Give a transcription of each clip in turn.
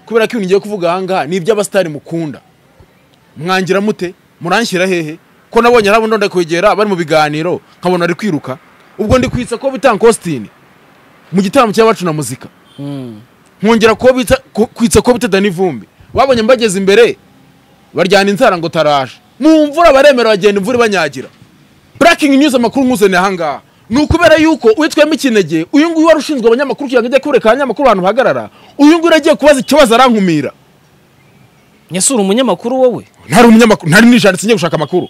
kubera ko ibintu ngiye kuvuga ahangaha ni iby'abasitari mukunda mwangira mute muranshyira hehe ko nabonye arabo ndonda kwegera bari mu biganiro nkabona ari kwiruka ubwo ndi kwitsa ko bita Ankositini mu gitaramo cy'abacu na muzika nkongera ko bita ku- kwitsa ko bita Dani Vumbi babonye mbageze imbere baryana inzara ngo taraje mu mvura baremera bagenda imvura ibanyagira breaking news amakuru nkuzaniye ahangaha ni ukubera yuko uwitwemo ikinege uyu nguyu wari ushinzwe abanyamakuru kugira ngo ajye kureka abanyamakuru ahantu bahagarara uyu nguyu agiye kubaza ikibazo arankumira nyesura umunyamakuru wowe ntari umunyamakuru ntari nijanditse njye gushaka amakuru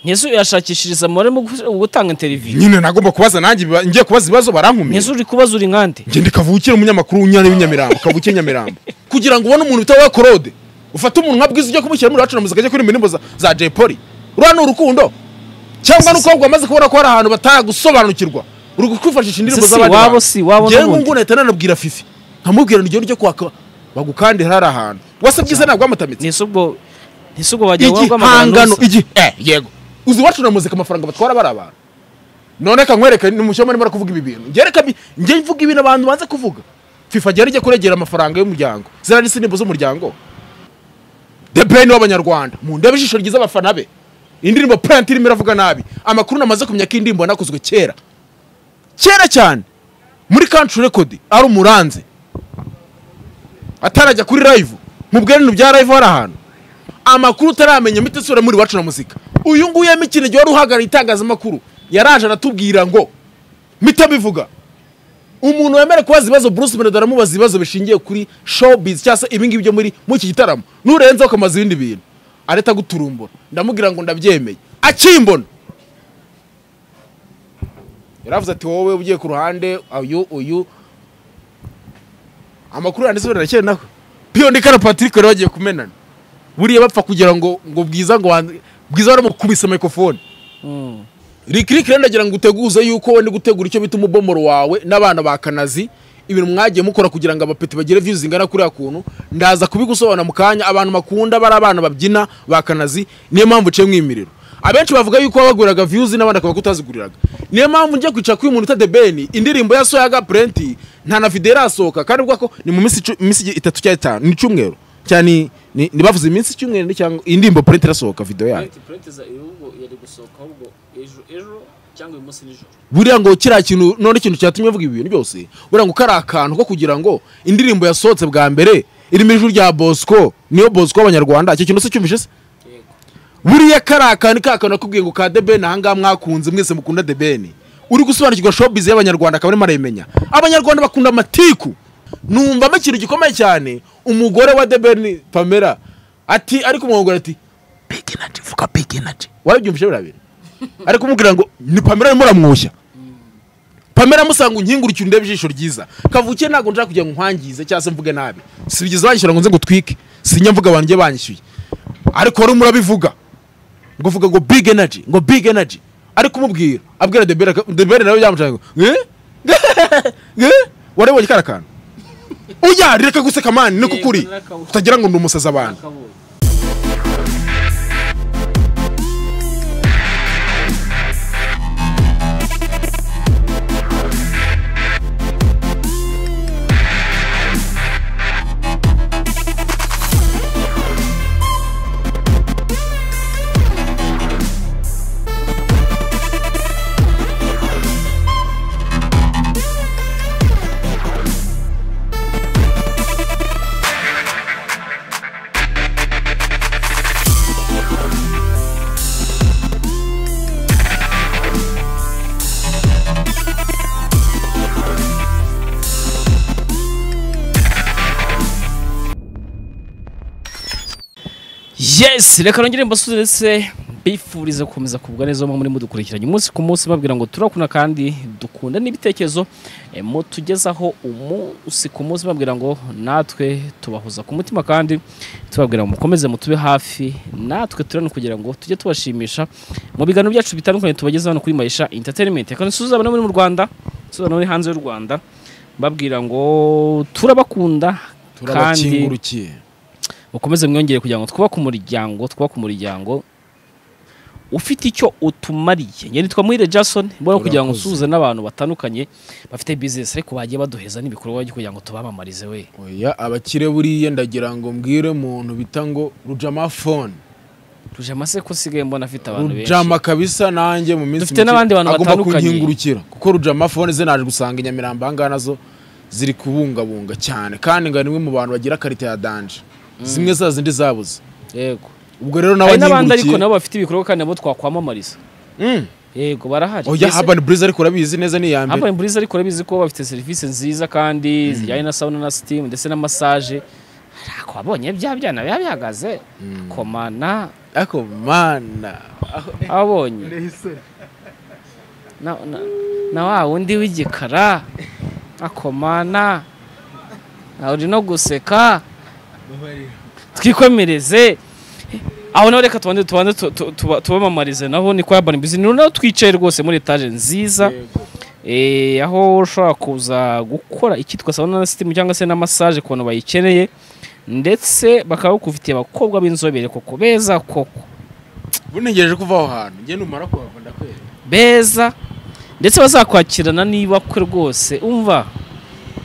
nyesura yashakishiriza amore mu gu- mu gutanga interiviyu nyine nagomba kubaza nanjye biba- ngiye kubaza ibibazo barankumira nyesura uri kubaza uri nkande ngende kavukire umunyamakuru w'unyana w'inyamirambo kavukire nyamirambo kugira ngo ubone umuntu bita korode ufate umuntu nka bwiza ujye kumushyira muri wacu na muzika ajya kuririmba indirimbo za- za jay polly uriya ni urukundo cyangwa ni uko ahubwo wamaze kubona ko hari ahantu batagusobanukirwa uri kwifashisha indirimbo Se si z'abandi wabo bantu. si wabo Njyewe n'ubundi. ngubu nahita nanabwira fifi nkamubwira ngo ugende ujye kwaka bagukandira hari ahantu wase bwiza ntabwo wamutamitse ntese ubwo ntese ubwo wajya wabwamaganira igihangano igi eh yego uzi iwacu na muzika amafaranga batwara bari abantu none reka nkwereke ni umushyoma arimo arakuvuga ibi bintu njye reka bi- njye mvuga ibintu abantu banze kuvuga fifa agera ijya kuregera amafaranga y'umuryango ziriya ni sinimbo z'umuryango the brain w'abanyarwanda mu ndebe ijisho ryiza abafana be indirimbo plant irimo iravuga nabi amakuru namaze kumenya ko indirimbo yanakozwe kera kera cyane muri country record ari umuranze atarajya kuri live mu bwenenu bya live hari ahantu amakuru utaramenya mite sura muri iwacu na muzika uyu nguyu yema ikinege wari uhagarariye itangazamakuru yaraje aratubwira ngo mite bivuga umuntu wemere kubaza ibibazo bruce benedor aramubaza ibibazo bishingiye kuri showbiz cyangwa se ibingibi byo muri muri iki gitaramo nurenzeho ukamaza ibindi bintu areta guturumbura ndamubwira ngo ndabyemeye akimbona yaravuze ati wowe ugiye ku ruhande uyu uyu amakuru yanditse na kera nawe piyondika na patrick bari bagiye kumenana buriya bapfa kugira ngo ngo bwiza ngo wan- bwiza baramukubise mikrofone rikiriki rero ndagira ngo uteguze yuko wenda gutegura icyo bita umubomoro wawe n'abana ba kanazi ibintu mwagiye mukora kugira ngo abapeti bagire views zingana kuriya kuntu ndaza kubigusobanura mu kanya abantu bakunda bari abana babyina ba kanazi niyo mpamvu uciye mwimiriro abenshi bavuga yuko wabaguriraga views n'abandi akaba kutaziguriraga niyo mpamvu njya kwicara kuri uyu muntu uta beni indirimbo ya soyaga purenti nta na video irasohoka kandi ubwo ko ni mu minsi icu- minsi itatu cyangwa itanu ni icyumweru cyane ni- ni ni bavuze iminsi icyumweru ni cyangwa iyi ndirimbo purenti irasohoka video yayo yari gusohoka ahubwo ejo ejo cyangwa uyu munsi nijoro buriya ngo kiriya kintu none ikintu cyatumye bavuga ibi bintu byose buriya ngo kari akantu ko kugira ngo indirimbo yasohotse bwa mbere irimo ijwi rya bosco niyo bosco w'abanyarwanda icyo kintu se cyumvishe se buriya kari akantu ka kantu nakubwiye ngo ka debeni ahangaha mwakunze mwese mukunda debeni uri gusobanukirwa showbiz y'abanyarwanda akaba arimo arayimenya abanyarwanda bakunda amatiku numvamo ikintu gikomeye cyane umugore wa debeni pamela ati ari kumwongora ati big energy vuga big energy warabyumvise biriya bintu ari kumubwira ngo ni pamela arimo aramwoshya pamela amusanga unkingurikire undebe ijisho ryiza kavukire ntabwo nshaka kugira ngo nkwangize cyangwa se mvuge nabi si bigeze banyishyura ngo nze ngo utwike sinya mvuga abantu njye banyishyuye ariko wari murabivuga ngo uvuga ngo big energy ngo big energy ari kumubwira abwira debere aka- debere nawe yamucaye ngo eh? Eh? warabonye kara kantu oya reka guseka mani niko Yego, kuri narakabonye. utagira ngo ni umusazi abantu yes reka nongere mbasuzuretse mbifuriza gukomeza kugubwa neza muri mudukurikiranye umunsi ku munsi babwira ngo turakuna kandi dukunda n'ibitekerezo eh, mutugezaho umunsi ku munsi babwira ngo natwe tubahuza ku mutima kandi tubabwira ngo mukomeze mutube hafi natwe turane kugira ngo tujye tubashimisha mu biganiro byacu bitandukanye tubagezaho hano kuri mayisha entertainment reka nsuhuze abana bo muri mu rwanda nsuhuze abana bo hanze y'u rwanda mbabwira ngo turabakunda kandi mukomeze mwiyongere kugira ngo twubake umuryango twubake umuryango ufite icyo utumariye njye nitwa muhire jason mbona kugira ngo Urakoze. nsuhuze n'abantu batandukanye bafite bizinesi ariko bagiye baduheza n'ibikorwa byo kugira ngo tubamamarize we oya abakire buriya ndagira ngo mbwire umuntu bita ngo rujama fone rujama se ko usigaye mbona afite abantu benshi rujama kabisa nanjye mu minsi Dufite mike n'abandi bantu agomba batandukanye. kunkingurukira kuko rujama fone ze naje gusanga i nyamirambo aha ngaha nazo ziri kubungabunga cyane kandi ngo ni imwe mu bantu bagira karita ya danje zimwe za zindi zabuze yego ubwo rero nawe hari n'abandi ariko nkingurikiye nabo bafite ibikorwa kandi nabo twakwamamariza Mm. yego barahari oya Mbese- habani buriza ariko urabizi neza ni iya mbere Urban Breeze ariko urabizi ko bafite serivisi nziza kandi zijyanye na sauna na steam ndetse na massage ariko wabonye bya byana biba bihagaze komana ariko mana abonye na, na, na wa wundi w'igikara akomana na uri no guseka twikomereze aho naho reka tubanze tubanze tu- tu- tuba- tubamamarize nabo ni kwa Urban Breeze ni naho twicaye rwose muri etaje nziza Eh, aho ushobora kuza gukora ikitwa sauna na sitimu cyangwa se na massage ku bantu bayikeneye ndetse bakaba bakufitiye abakobwa b'inzobere koko beza koko bunegereje kuva aho hantu njye numara kuhava ndakwera beza ndetse bazakwakirana niba kwe rwose umva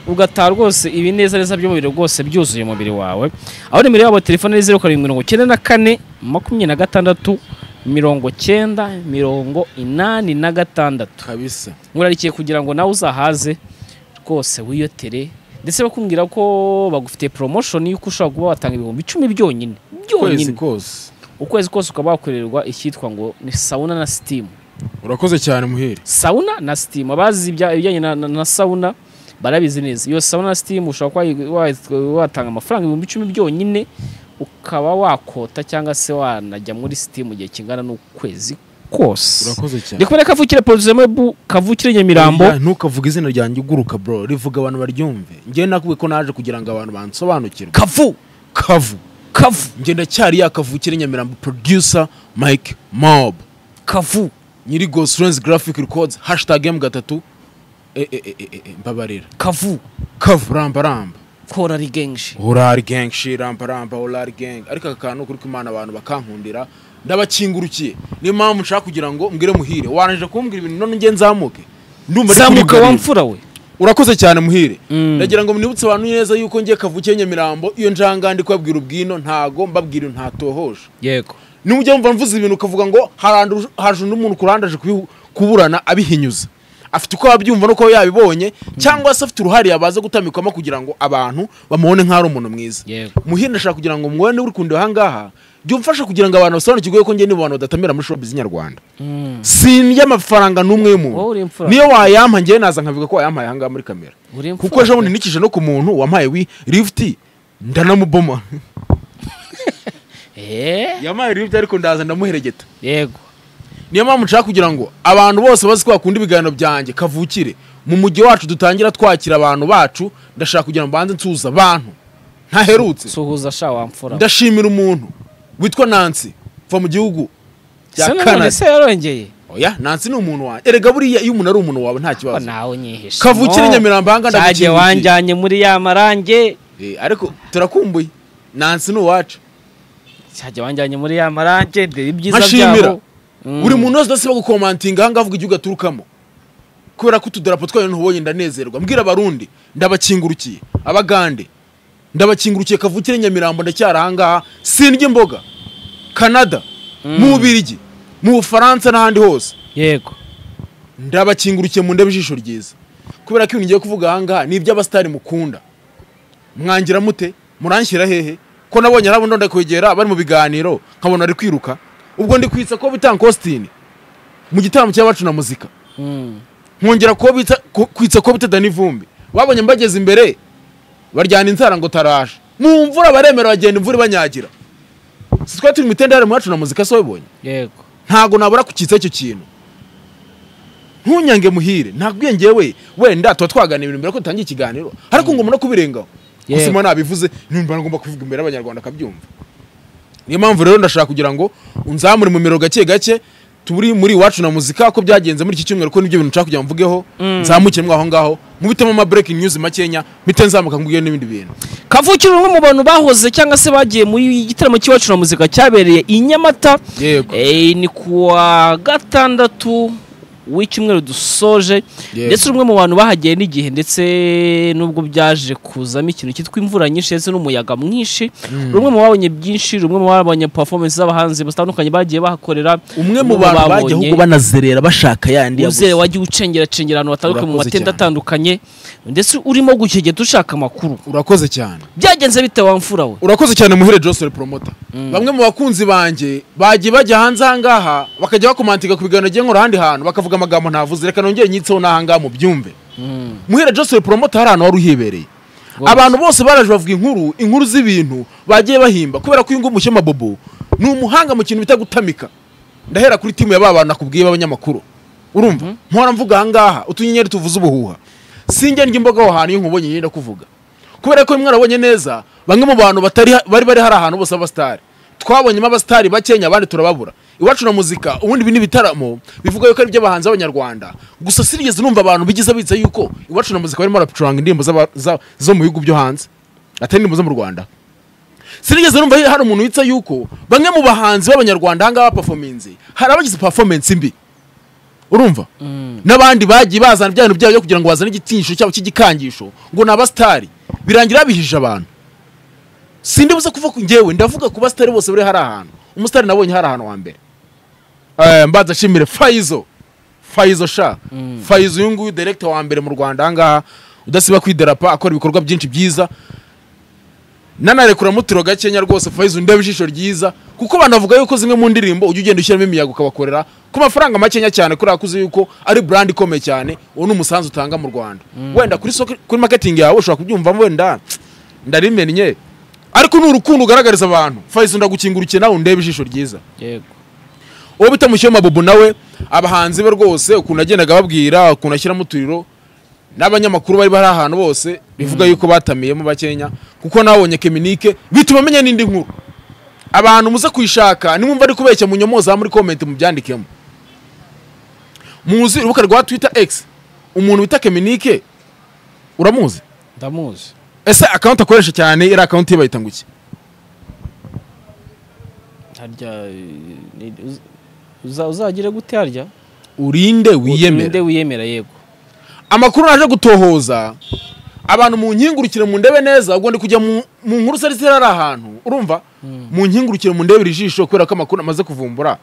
ugataha rwose ibinezaneza by'umubiri rwose byuzuye umubiri wawe aho nimero yabo telefone ni zeru karindwi mirongo icyenda na kane makumyabiri na gatandatu mirongo cyenda mirongo inani na gatandatu kabisa murarikiye kugira ngo nawe uzahaze rwose wiyotere ndetse bakubwira ko bagufitiye promotion y'uko ushobora kuba watanga ibihumbi icumi byonyine kwezi byonyine kose ukwezi kose ukaba wakorerwa icyitwa ngo ni sauna na steam urakoze cyane muhire sauna na steam abazi ibya- ibijyanye na, na, na sauna barabizi neza iyo sauna na steam ushobora kuba wayi- wayi- watanga amafaranga ibihumbi icumi byonyine ukaba wakota cyangwa se wanajya muri steam mu gihe kingana n'ukwezi kose urakoze cyane ndikubona kavukire producer Mebu, kavukire nyamirambo Oya, ntukavuge izina ryanjye uguruka bro rivuga abantu baryumve njye nakubwiye ko naje kugira ngo abantu bansobanukirwe kavu kavu kavu njye ndacyari yakavukire nyamirambo producer mike mob kavu nyiri ghost lens graphic records hashtag m gatatu Eh, eh, eh, eh, eh, mbabarira kavu kavu ramba ramba kora ari genshi horari gang shi ramba ramba horari gang ariko aka kantu kuri kumana abantu bakankundira ndabakingurukiye niyo mpamvu nshaka kugira ngo mbwire muhire wananije kumbwira ibintu none njye nzamuke ndumva ndi zamuka kurigarira. wa mfura we urakoze cyane muhire Mm. ndagira ngo mwibutse abantu neza yuko ngiye kavukiye nyamirambo iyo njanga ndi kubabwira ubwino ntago mbabwira ibintu ntatohoje yego niba ujya wumva mvuze ibintu ukavuga ngo harandu- haje undi muntu kurandaje kubihu- kuburana abihinyuza afite uko yabyumva n'uko yabibonye cyangwa se afite uruhare yabaze gutamikwamo kugira ngo abantu bamubone nk'aho ari umuntu mwiza Yego. muhire ndashaka kugira ngo muwe niba uri kundeba aha ngaha jya umfasha kugira ngo abantu basobanukirwe yuko njye n'abantu badatamira muri showbiz nyarwanda sindya amafaranga n'umwe y'umuntu Wowe uri imfura. niyo wayampa njyewe naza nkavuga ko wayampaye aha ngaha muri kamera Uri imfura kuko ejo pe. bundi nikije no ku muntu wampaye wi lifuti ndanamuboma Eh, yamaye lifuti ariko ndaza ndamuheregeta yego niyo mpamvu nshaka kugira ngo abantu bose bazi ko bakunda ibiganiro byanjye kavukire mu mujyi wacu dutangira twakira abantu bacu ndashaka kugira ngo banze nsuhuza abantu ntaherutse suhuza sha wa mfura we. ndashimira umuntu witwa nansi uva mu gihugu cya se none Canada. se yarongeye oya nansi ni umuntu wanjye erega buriya iyo umuntu ari umuntu wawe nta ko kibazo nawe unyihishe kavukire No. nyamirambo aha ngaha ndagukingukiye. cyagiye wanjyanye muri ya marange Eh, ariko turakumbuye nansi ni uwacu cyagiye wanjyanye muri ya marange ndeba ibyiza Nkashimira. byabo Mm. buri muntu wese udasiba gukomantinga ahangaha avuga igihugu aturukamo kubera ko utudarapo twayo ntubonye ndanezerwa mbwira abarundi ndabakingurukiye abagande ndabakingurukiye kavukire nyamirambo ndacyari ahangaha sindya imboga canada mu bubirigi mu bufaransa n'ahandi hose yego ndabakingurukiye mu ndebe ijisho ryiza kubera ko ibintu ngiye kuvuga ahangaha ni iby'abasitari mukunda mwangira mute muranshyira hehe ko nabonye ari abandi ndakwegera bari mu biganiro nkabona ari kwiruka ubwo ndi kwitsa ko bita Ankositini mu gitaramo cy'abacu na muzika Mm. nkongera ko bita ku- kwitsa ko bita Dani Vumbi babonye mbageze imbere baryana inzara ngo taraje mu mvura baremera bagenda imvura ibanyagira si twari turi mu itende yari mu bacu na muzika se wabibonye yego ntago nabura kukitsa icyo kintu ntunyange muhire ntabwiye ngewe wenda tuba twaganira ibintu mbere ko dutangira ikiganiro ariko ngomba no kubirengaho Yego. gusa imana nabivuze numva ngomba kubivuga imbere y'abanyarwanda akabyumva niyo mpamvu rero ndashaka kugira ngo unzamure mu miro gake gake turi muri iwacu na muzika ko byagenze muri iki cyumweru ko nibyo bintu nshaka kugira ngo mvugeho nzamukire mwaho ngaho mubitemo ama breaking news makenya mpite nzamuka nkubwiye n'ibindi bintu kavukire umwe mu bantu bahoze cyangwa se bagiye muri igitaramo cy'iwacu na muzika cyabereye i nyamata yego Eh, ni kuwa gatandatu w'icyumweru dusoje Yego. ndetse umwe mu bantu bahagiye n'igihe ndetse n'ubwo byaje kuzamo ikintu cyitwa imvura nyinshi ndetse n'umuyaga mwinshi rumwe mu babonye byinshi rumwe mu babonye performance z'abahanzi batandukanye bagiye bahakorera umwe mu bantu bajya ahubwo banazerera bashaka yandi uzere wagiye ucengeracengera ahantu hatandukanye mu Urakoze matente cyane. atandukanye ndetse urimo gukegeta ushaka amakuru urakoze cyane byagenze bite wa mfura we urakoze cyane muhire joseph promota bamwe mu bakunzi banjye bagiye bajya hanze ahangaha bakajya bakomantika ku biganiro gihe nkora ahandi hantu bakavuga amagambo ntavuze reka nongere nyitseho n'ahangaha mu byumve muhire joseph promota hari ahantu wari uhibereye Rwose. abantu bose baraje bavuga inkuru inkuru z'ibintu bagiye bahimba kubera ko uyu nguyu mushyema bobo ni umuhanga mu kintu bita gutamika ndahera kuri timu ya ba bantu nakubwiye b'abanyamakuru urumva mpora mvuga ahangaha utunyenyeri tuvuze ubuhuha sinjya ndya imboga aho hantu iyo nkubonye nyine kuvuga kubera ko rimwe arabonye neza bamwe mu bantu batari bari bari hari ahantu bose abasitari twabonyemo abasitari bakenya abandi turababura iwacu na muzika ubundi ibi ni ibitaramo bivuga yuko ari iby'abahanzi b'abanyarwanda gusa sinigeze numva abantu bigize bitse yuko iwacu na muzika barimo barapicuranga indirimbo z'aba- za- zo mu bihugu byo hanze atari indirimbo zo mu rwanda sinigeze numva hari umuntu witsa yuko bamwe mu bahanzi b'abanyarwanda ahangaha bapafominze hari abagize performance mbi urumva n'abandi bagiye bazana ibyantu byabo byo kugira ngo bazane igitinisho cyabo cy'igikangisho ngo ni abasitari birangira bihije abantu sindi buze kuvuga ku njyewe ndavuga ku basitari bose bari hari ahantu umusitari nabonye hari ahantu wa mbere Eh, mbanza nshimire fayizo fayizo sha fayizo uyu nguyu direkita wa mbere mu rwanda ahangaha udasiba kwidarapo akora ibikorwa byinshi byiza nanarekura mutiro gakenya rwose Faizo undeba ijisho ryiza kuko banavuga yuko zimwe mu ndirimbo ujya ugenda ushyiramo imiyaga ukabakorera ku mafaranga makenya cyane kubera ko uzi yuko ari brand ikomeye cyane uwo ni umusanzu utanga mu Rwanda wenda kuri soko kuri marketing yawe ushobora kubyumvamo wenda ndarimennye ariko ni urukundo ugaragariza abantu Faizo ndagukingurukira nawe undeba ijisho ryiza yego uwo bita mushyoma bobo nawe abahanzi be rwose ukuntu yagendaga ababwira ukuntu ashyiramo uturiro n'abanyamakuru bari bari ahantu bose bivuga yuko batamiyemo bakenya kuko nabonye keminike bituma amenya n'indi nkuru abantu muze kuyishaka nimwumva ari kubeshya munyomoza muri komenti mubyandikemo muzi urubuga rwa twitter x umuntu wita keminike uramuzi ndamuzi ese akawunti akoresha cyane iri akawunti ye bayita ngo iki harya eh, uz- uza- uzagire gute harya urinde wiyemere Ninde wiyemera yego amakuru naje gutohoza abantu mu nkingurukire mu ndebe neza ubwo ndi kujya mu mu nkuru zari ziri ari ahantu urumva mu nkingurukire mu ndebe ijisho kubera ko amakuru amaze kuvumbura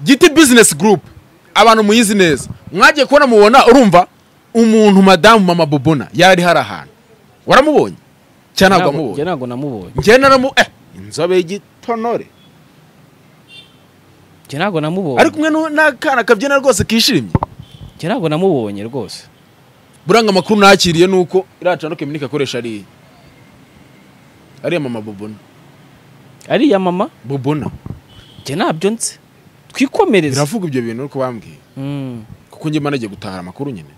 giti bizinesi gurupe abantu muyizi neza mwagiye kubona mubona urumva umuntu madamu mama bobona yari hari ahantu waramubonye cyangwa ntabwo Ntabwo- wamubonye njye ntabwo namubonye njye naramu eh inzobe y'igitonore njye ntabwo namubonye ari kumwe n'u- n'akana kabyina rwose kishimye njye ntabwo namubonye rwose buranga amakuru nakiriye ni uko iriya cano keminike akoresha ariya ariya mama bobona ariya mama bobona njye ntabyo nzi twikomereze biravuga ibyo bintu uko bambwiye Mm. kuko njye managiye gutahara amakuru nyine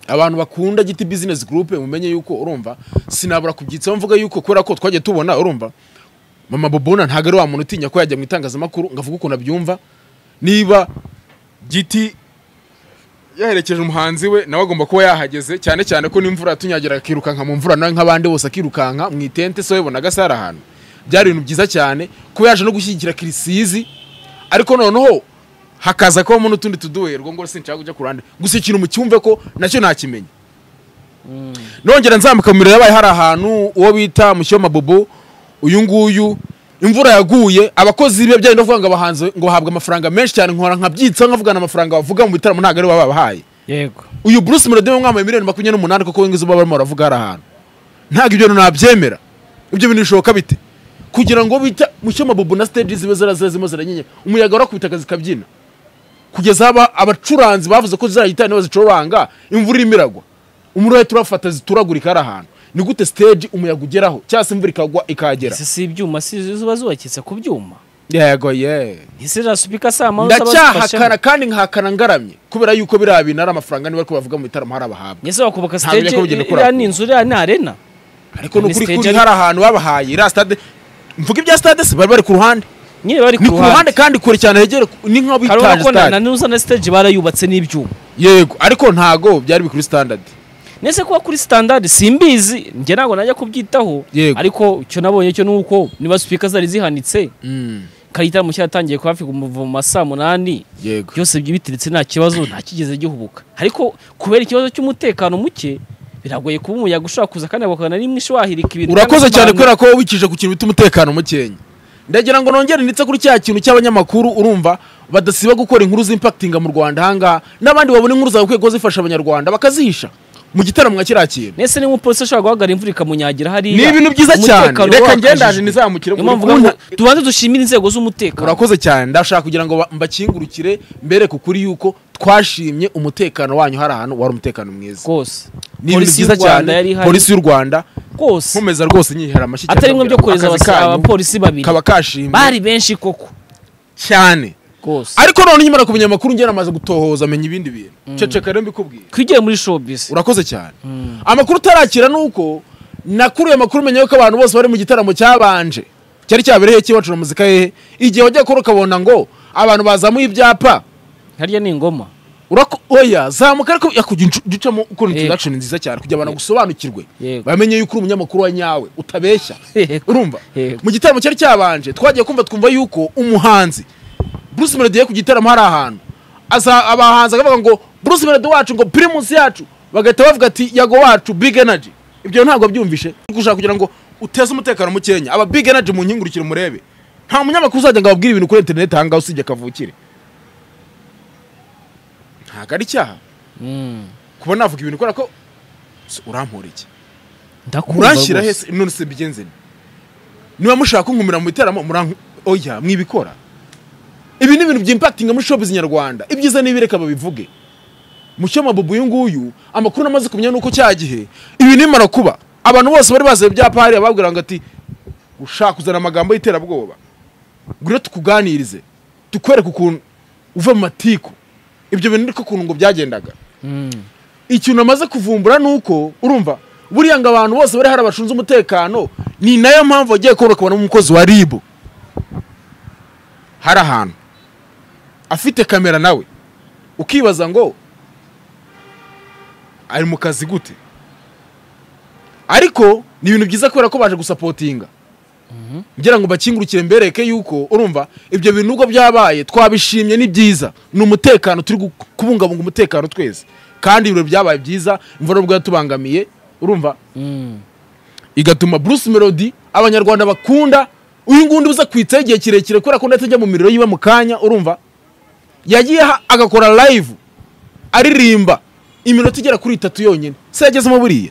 abantu bakunda giti bizinesi gurupe mumenye yuko urumva sinabura kubyitsaho mvuga yuko kubera ko twagiye tubona urumva mama bobona ntabwo ari wa muntu utinya ko yajya mu itangazamakuru ngo avuge ukuntu abyumva niba giti yaherekeje umuhanzi we nawe agomba kuba yahageze cyane cyane ko n'imvura yatunyagira akirukanka mu mvura nawe nk'abandi bose akirukanka mu itente se webona agasara ahantu byari ibintu byiza cyane kuba yaje no gushyigikira kirisizi ariko noneho hakaza kubamo n'utundi tuduherwa ngo sinshaka kujya ku ruhande gusa ikintu mucyumve ko nacyo ntakimenye nongera nzamuka mu miriro yabaye hari ahantu uwo bita mushyoma bobo uyu nguyu imvura yaguye abakozi be byari ndavuga ngo abahanzi ngo bahabwa amafaranga menshi cyane nkora nkabyitsa nkavugana amafaranga bavuga mu bitaramo ntabwo ari bo babahaye yego uyu Bruce Melody wamwambaye miliyoni makumyabiri n'umunani kuko wengizo baba barimo baravuga hari ahantu ntabwo ibyo bintu nabyemera ibyo bintu bishoboka bite kugira ngo bita mushyoma bobo na stage zibe zarazira zirimo ziranyenyera umuyaga warakubita akazi kabyina kugeza aba abacuranzi bavuze ko zizayita niba zicuranga imvura irimo iragwa umuriro wahita urafata zituragurika hari ahantu ni gute stage umuyaga ugeraho cyangwa se imvura ikagwa ikahagera ese si ibyuma si zuba zubakitse ku byuma yego ye ese za supika saa mama ndacyahakana kandi nkahakana ngaramye kubera yuko biriya bintu ari amafaranga niba ariko bavuga mu bitaramo hari abahabwa ese bakubaka Ntabwo stage niko bigenda iriya ukora. ni inzu iriya ni arena ariko ni Ni ukuri stage kuri ariko- hari ahantu babahaye iriya stade mvuga ibya stade se bari bari ku ruhande nyine bari ni ku ruhande kandi kure cyane hegere ku- ni nko hari bitaje ubona ko na stade nuza na stage barayubatse n'ibyuma yego ariko ntago byari bikuri standard nese kuba kuri standard simbizi njye ntabwo najya kubyitaho Yego. ariko icyo nabonye cyo ni uko niba sipika zari zihanitse karitaramo cyaratangiye kuba hafi kuva mu ma saa munani yego byose biteretse nta kibazo nta kigeze gihubuka ariko kubera ikibazo cy'umutekano muke biragoye kuba umuyaga ushobora kuza kandi bakabona rimwe ishwahirika ibintu urakoze cyangwa se cyane abantu- kubera ko wikije ku kintu bita umutekano mukenya ndagira ngo nongere ndetse kuri cya kintu cy'abanyamakuru urumva badasiba gukora inkuru z'impakitinga mu rwanda ahangaha n'abandi babona inkuru zawe kuko zifasha abanyarwanda bakazihisha mu gitaramo nka kiriya kintu nese niba umupolisi ashobora guhagarara imvura ikamunyagira hariya ni ibintu byiza cyane umutekano reka wakajijwe. ngendane nizamukire Niyo mpamvu mvuga ngo tubanze dushimire inzego z'umutekano urakoze cyane ndashaka kugira ngo ba- mbakingurukire mbereke ukuri yuko twashimye umutekano wanyu hari ahantu wari umutekano mwiza rwose ni ibintu polisi y'u byiza Rwanda yari cyane ihari polisi y'u rwanda rwose nkomeza rwose nyihera amashyi cyane atari bimwe byo mbabwira, kohereza akazi abasa- kanyu abapolisi babiri kaba kashimwe bari benshi koko cyane rwose ariko none nyimara kumenya amakuru njye namaze gutohoza menya ibindi bintu ceceka rero mbikubwiye twigiye muri showbiz urakoze cyane amakuru utarakira ni uko nakuruye amakuru menya yuko abantu bose bari mu gitaramo cyabanje cyari cyabereye cy'iwacu na muzika hehe igihe wajya kuri ukabona ngo abantu bazamuye ibyapa harya ni ingoma urako oya zamuka ariko yakugira incu- ducamo ukora Yego. introduction nziza cyane kugira abantu bagusobanukirwe Yego. bamenye yuko uri umunyamakuru wa nyawe utabeshya Yego. urumva Yego. mu gitaramo cyari cyabanje twagiye kumva twumva yuko umuhanzi Bruce Melody yagiye ku gitaramo hari ahantu aza abahanzi akavuga ngo Bruce Melody wacu ngo Primus yacu bagahita bavuga ati yago wacu Big Energy ibyo ntabwo byumvishe gushaka kugira ngo uteze umutekano mu Kenya aba Big Energy mu nkingurukire murebe nta munyamakuru uzajya ngo ababwire ibintu kuri internet ahangaha usibye kavukire ntabwo ari icyaha Mm. kuba navuga ibintu kubera ko S- urampora iki Ndakumva muranshyira rwose. hese none se mbigenze nte? niba mushaka kunkumira mu iteramo murank oya mwibikora ibi ni ibintu byimpakitinga muri showbiz nyarwanda ibyiza n'ibireka babivuge mucyo mabubu uyu nguyu amakuru namaze kumenya nuko cya gihe ibi nimara kuba abantu bose bari baziye ibyapa hariya babwira ngo ati ushaka kuzana amagambo y'iterabwoba ngwino tukuganirize tukwereke ukuntu uva mu matiku ibyo bintu ariko ukuntu ngo byagendaga Mm. ikintu amaze kuvumbura ni uko urumva buriya ngo abantu bose bari hari abashinzwe umutekano ni nayo mpamvu wagiye kubona ukabona umukozi wa ribu hari ahantu afite kamera nawe ukibaza ngo ari mu kazi gute ariko ni ibintu byiza kubera ko baje gusapotinga ngira ngo bakingurukire mbereke yuko urumva ibyo bintu nubwo byabaye twabishimye ni byiza ni umutekano turi gu- kubungabunga umutekano twese kandi ibiro byabaye byiza imvura nubwo yatubangamiye urumva Mm. igatuma Bruce Melody abanyarwanda bakunda uyu ngundi uza kwitsaho igihe kirekire kubera ko ndetse ajya mu miriro yiwe mu kanya urumva yagiye aha agakora live aririmba iminota igera kuri itatu yonyine se yagezemo buriya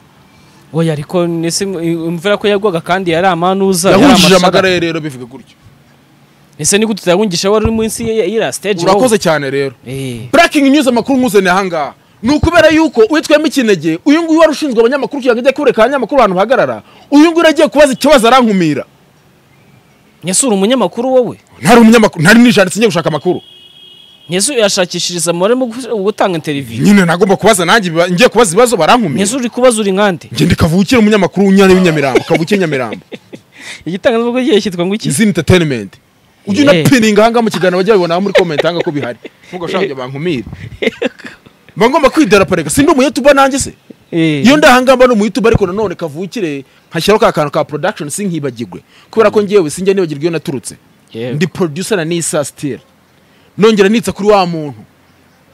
oya ariko nese imvura ko yagwaga kandi yari amanuza yari yahunjije amashaga. amagara ye rero bivuga gutyo ese ni gute utayahungisha wari uri munsi y'iriya stage wowe? urakoze cyane rero Eh. breaking news amakuru nkuzaniye ahangaha ni ukubera yuko uwitwemo ikinege uyu nguyu wari ushinzwe abanyamakuru kugira ngo ajye kureka abanyamakuru ahantu bahagarara uyu nguyu agiye kubaza ikibazo arankumira nyesura umunyamakuru wowe ntari umunyamakuru ntari nijanditse njye gushaka amakuru nyesura yashakishiriza amabare mu gu- gutanga interiviyu nyine nagomba kubaza nanjye biba- ngiye kubaza ibibazo barankumira nyesura uri kubaza uri nkande ngende kavukire umunyamakuru w'unyana w'inyamirambo kavukire nyamirambo igitangazamakuru kigiye cyitwa ngo iki izina entertainment ujye Yeah. unapininga ahangaha mu kiganiro bajya babibona muri komenti ahangaha ko bihari nubwo bashaka kujya bankumire mba ngomba kwidaraparega sindi umuyetuba nanjye se Eh. iyo ndahangamba no mu youtube ariko nanone kavukire nkashyiraho ka kantu ka production sinkibagirwe kubera ko ngewe sinjya nibagirwa iyo naturutse Yego. ndi producer na nisa still nongera nitsa kuri wa muntu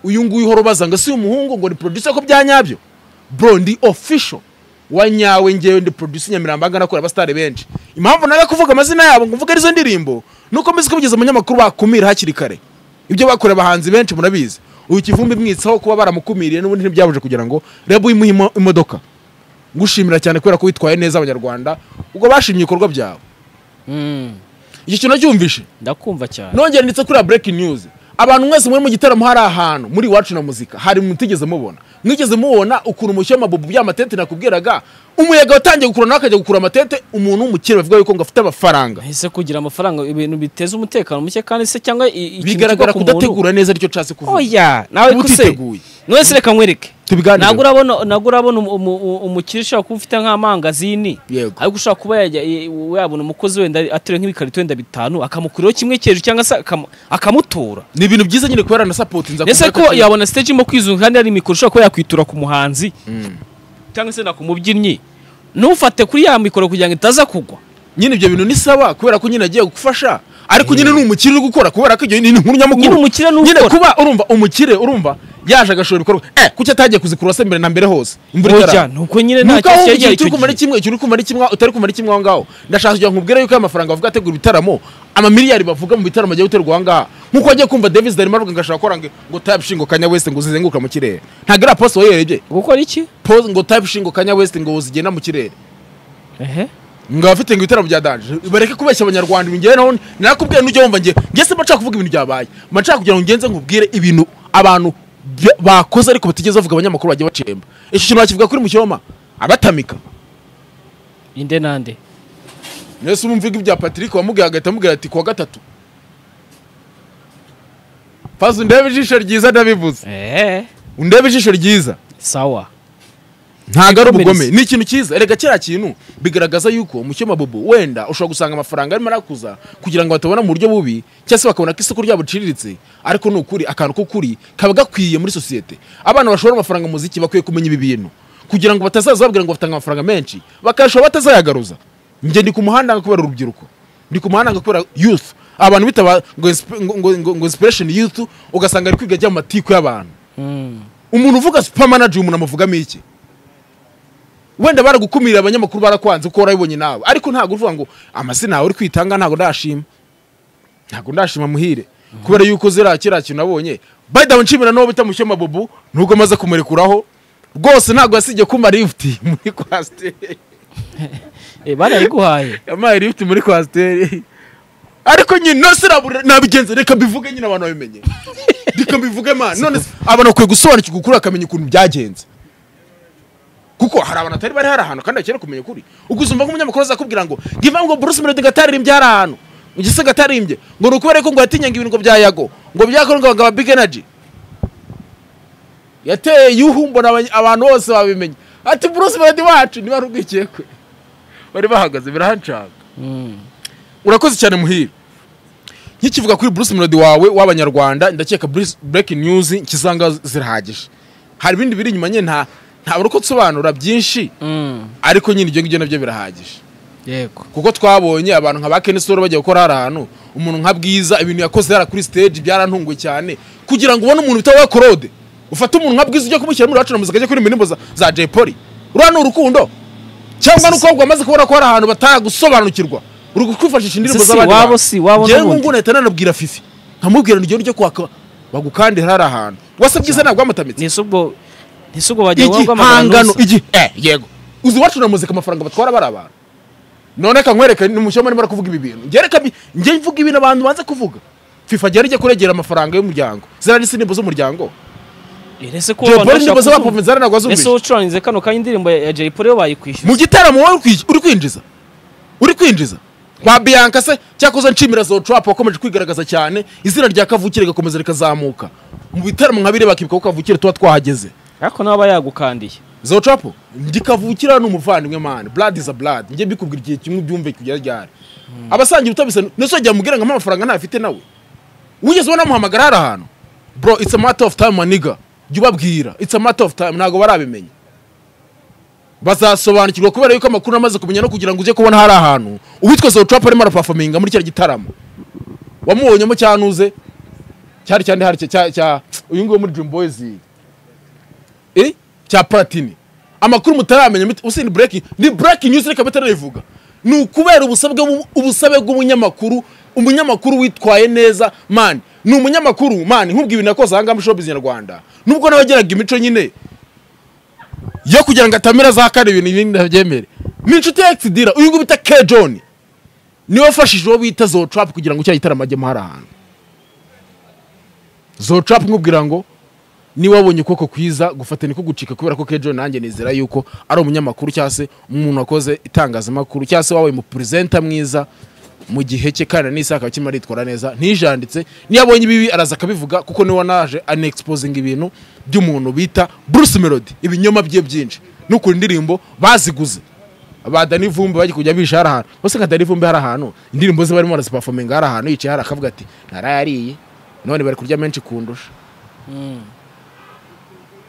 uyu nguyu uhora ubaza ngo si umuhungu ngo ni producer ko bya nyabyo bro ndi official wa nyawe ngewe ndi producer nyamirambo angana nakora abasitari benshi impamvu naga kuvuga amazina yabo ngo mvuge arizo ndirimbo nuko mbizi ko bigeze abanyamakuru bakumira hakiri kare ibyo bakoreye abahanzi benshi murabizi uyu kivumbi mwitsaho kuba baramukumiriye n'ubundi ntibyabuje kugira ngo reba uyimuhe imo- imodoka ngushimira cyane kubera ko witwaye neza abanyarwanda ubwo bashimye ibikorwa byawe Mm. iki kintu nacyumvishe ndakumva cyane nongera ndetse kuri breaking news abantu mwese muri mu gitaramo hari ahantu muri iwacu na muzika hari mutigeze mubona mwigeze mubona ukuntu umushyo w'amabubu bya matente nakubwiraga umuyaga watangiye gukurura nawe akajya gukura amatente umuntu w'umukire bavuga yuko ngo afite amafaranga ese kugira amafaranga ibintu biteza umutekano muke kandi se cyangwa i- ikintu bigaragara kiva ku muntu- kudategura neza aricyo nshatse kuvuga oya nawe Uba ko se utiteguye. none se reka nkwereke tubiganire ntabwo urabona ntabwo urabona umu- umu- umu- umukire ushobora kuba ufite nk'amangazini yego ariko ushobora kuba yajya i- yabona umukozi wenda ateruye nk'ibikarito wenda bitanu akamukuraho kimwe cy'ejo cyangwa se akamu- akamutura ni ibintu byiza nyine kuba yaranasapotinze ese ko yabona stage irimo kwizunga kandi hari mikoro ushobora kuba yakwitura ku muhanzi cyangwa se na ku mubyinnyi ntufate kuri ya mikoro kugira ngo itaza kugwa nyine ibyo bintu ni sawa kubera ko nyine agiye gufasha ariko nyine ni umukire uri gukora kubera ko ibyo ni inkuru nyamukuru nyine umukire ni nyine ukora kuba urumva umukire urumva yaje agashora ibikorwa eh kuki atagiye kuzikurura se mbere na mbere hose imvura Oya, itaragwa ni uko nyine nta nuko kintu aho cyari ikintu gihari uri icyo kumara gihe kimwe ikintu uri kumara kimwe utari kumara kimwe aho ngaho ndashaka kugira ngo nkubwire yuko aya mafaranga bavuga ategura ibitaramo amamiliyari bavuga mu bitaramo agiye guterwa aha ngaha nk'uko wagiye kumva davis darimo avuga ngo ashaka gukora ngo ngo type shingo kanya west ngo zizenguruka mu kirere ntabwo ari aposto wayirebye gukora iki pose ngo type shingo kanya west ngo zigenda mu kirere ehe ngo abafite ngo ibitaro bya danje bareke kubeshya abanyarwanda ibi ngewe naho narakubwira n'ujya wumva ngewe ngese mba nshaka kuvuga ibintu byabaye mba nshaka kugira ngo ngenze nkubwire ibintu abantu bya- bakoze ariko batigeze bavuga abanyamakuru bagiye bacemba icyo kintu bakivuga kuri mucyoma abatamika inde nande mwese umumviga ibya patrick wamubwiye agahita amubwira ati kuwa gatatu faze undebe ijisho ryiza ndabivuze ehe undebe ijisho ryiza sawa ntabwo ari ubugome Ikomereza. ni ikintu cyiza erega kiriya kintu bigaragaza yuko mucyoma bobo wenda ushobora gusanga amafaranga arimo arakuza kugira ngo batabona mu buryo bubi cyangwa se bakabona ko isoko ryabo riciriritse ariko ni ukuri akantu k'ukuri kaba gakwiye muri sosiyete abana bashora amafaranga mu muziki bakwiye kumenya ibi bintu kugira ngo batazaza babwira ngo batanga amafaranga menshi bakayashobora batazayagaruza njye ndi ku muhanda kubera urubyiruko ndi ku muhanda kubera youth abantu bitaba ngo insp- ngo- ngo- ngo- ngo inspiration youth ugasanga ari kwiga ajya mu matiku y'abantu Mm. umuntu uvuga super manager umuntu amuvugamo iki wenda baragukumira abanyamakuru barakwanze uko warabibonye nawe ariko ntabwo uvuga ngo amazina yawe uri kwitanga ntabwo ndashima ntabwo ndashima muhire kubera yuko ziriya kiriya kintu nabonye bayida nshimira n'uwo bita mushyoma bobo nubwo amaze kumurekuraho rwose ntabwo yasibye kumpa lifuti muri kwasiteri Eh, barayiguhaye yampaye lifuti muri kwasiteri ariko nyine nose nabigenze reka mbivuge nyine abantu babimenye reka mbivuge mana none se abantu bakwiye gusobanukirwa ukuri bakamenya ukuntu byagenze kuko hari abantu atari bari hari ahantu kandi bakeneye kumenya ukuri ugusumba nk'umunyamakuru azakubwira ngo ngiva ngo bruce melody ataririmbye hari ahantu ngise ataririmbye ngo ni ukubera ko ngo yatinyaga ibintu ngo bya yago ngo byakora ngo bagaba big energy yateye yuhu mbona abany- abantu bose babimenya ati bruce melody wacu niba ari ubwikekwe bari bahagaze birahanshaka Mm. urakoze cyane muhire nkikivuga kuri bruce melody wawe w'abanyarwanda ndakeka Bruce- breaking news nkisanga zirahagije hari ibindi biri inyuma nyine nta ntabura uko nsobanura byinshi Mm. ariko nyine ibyo ngibyo nabyo birahagije yego kuko twabonye abantu nka ba kenisoro bajya gukora hari ahantu umuntu nka bwiza ibintu yakoze hariya kuri stage byarantunguye cyane kugira ngo ubone umuntu bita wakorode ufate umuntu nka bwiza ujya kumushyira muri wacana muzika ajya kuri indirimbo za- za jay polly uriya ni urukundo cyangwa ni uko ahubwo bamaze kubona ko hari ahantu bataragusobanukirwa uri kwifashisha indirimbo Si, si, z'abandi wabo bantu. si, wabo Njyewe n'ubundi. ngubu nahita nanabwira fifi nkamubwira ngo igihe uryo kwaka bagukandira hari ahantu wase bwiza ntabwo wamutamitse nese ubwo nese ubwo bajya igihangano guhamagara igi eh yego uzi iwacu na muzika amafaranga batwara bari abantu none ka nkwereka ni mushyoma arimo arakuvuga ibi bintu njye reka mbi- njye mvuga ibintu abantu banze kuvuga fifa njye rijya kuregera amafaranga y'umuryango ziriya ni sinimbo z'umuryango nese ko jay abantu polly bashaka nimbo kuzumva. z'abapompe zaranagwa ese zumvise ucurangize kano kanya indirimbo ya ya Jay Polly yo bayikwishyuza mu gitaramo wowe uri- uri kwinjiza uri kwinjiza kwa bianca se cyakoze nshimira zotrap wakomeje kwigaragaza cyane izina rya kavukire rigakomeza rikazamuka mu bitaramo nka biri bakibuka ko kavukire tuba twahageze ariko nawe aba yagukandiye zocapo ndikavukira ni umuvandimwe mani blood is a blood njye mbikubwira igihe kimwe ubyumve kugera ryari abasangira utabisa nese wajya mubwira ngo ampa amafaranga ntafite nawe wigeze ubona amuhamagara hari ahantu bro it's a matter of time maniga jya ubabwira it's a matter of time ntabwo barabimenya bazasobanukirwa kubera yuko amakuru amaze kumenya no kugira ngo ujye kubona hari ahantu uwitwa zocapo arimo arapafaminga muri kiriya gitaramo wamubonyemo cyanuze cyari cyane hari cya- cya- cya uyu nguyu wo muri dream boys eh cya platini amakuru mutaramenya mute- usi ni breaking ni breaking news reka mutarayivuga ni ukubera ubusabe bw'umu- ubusabe bw'umunyamakuru umunyamakuru witwaye neza man ni umunyamakuru man nkubwiye ibintu yakoze ahangaha muri showbiz nyarwanda nubwo nawe yageraga imico nyine yo kugira ngo atamira za kane ibintu ibindi ntabyemere ni inshuti ya exidira uyu nguyu bita k john niwe wafashije uwo bita zotrap kugira ngo cya gitaramo ajyemo hari ahantu zotrap nkubwira ngo niba wabonye ukuboko kwiza gufatana kugucika kubera ko kejo nanjye nizera yuko ari umunyamakuru cyangwa se umuntu wakoze itangazamakuru cyangwa se wabaye umuperezenta mwiza mu gihe cye kandi n'isaha akaba akimara yitwara neza ntijanditse niyo abonye ibibi araza akabivuga kuko niwe wanaje anexposinga ibintu by'umuntu bita Bruce Melody ibinyoma bye byinshi no ku ndirimbo baziguze ba Dani Vumbi bajya kujya bisha hari ahantu bose nka Dani Vumbi hari ahantu indirimbo ze barimo barazipafominga hari ahantu yicaye hari akavuga ati narayariye none bari kurya menshi kundusha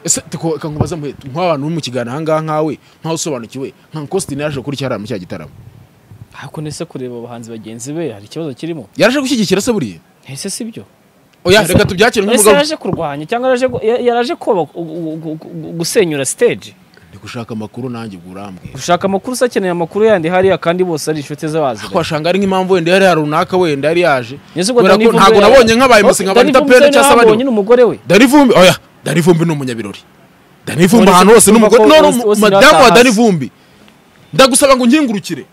ese tuko reka nkubaze muhita nk'abantu bari mu kiganiro aha ngaha nkawe nkaho usobanukiwe nka Kositini yaje kuri cyarara mu cya gitaramo ariko nese kureba abahanzi bagenzi be hari ikibazo kirimo yaraje gushyigikira se buriya ese si byo oya reka tubyakire ese nk'umugabo yaraje kurwanya cyangwa yaraje gu- ya- yaraje koba gu- gu- gu- gusenyura stage ndi gushaka amakuru nanjye ubwo urambwira gushaka amakuru se akeneye amakuru yandi hariya kandi bose ari inshuti ze bazi twashanga ari nk'impamvu wenda yari hari runaka wenda yari yaje Yesu ubwo kubera Dani ko Vumbi ntabwo yari- nabonye nk'abaye Oh, musi nka Dani Banita Vumbi Pere se cyangwa se nabonye abandi n'umugore we Dani Vumbi oya Dani Vumbi ni umunyabirori Dani Vumbi ahantu hose ni Uretse umugore kuvuga ko none Ozil- Ozil madamu wa atahase. Dani Vumbi ndagusaba ngo nkingurukire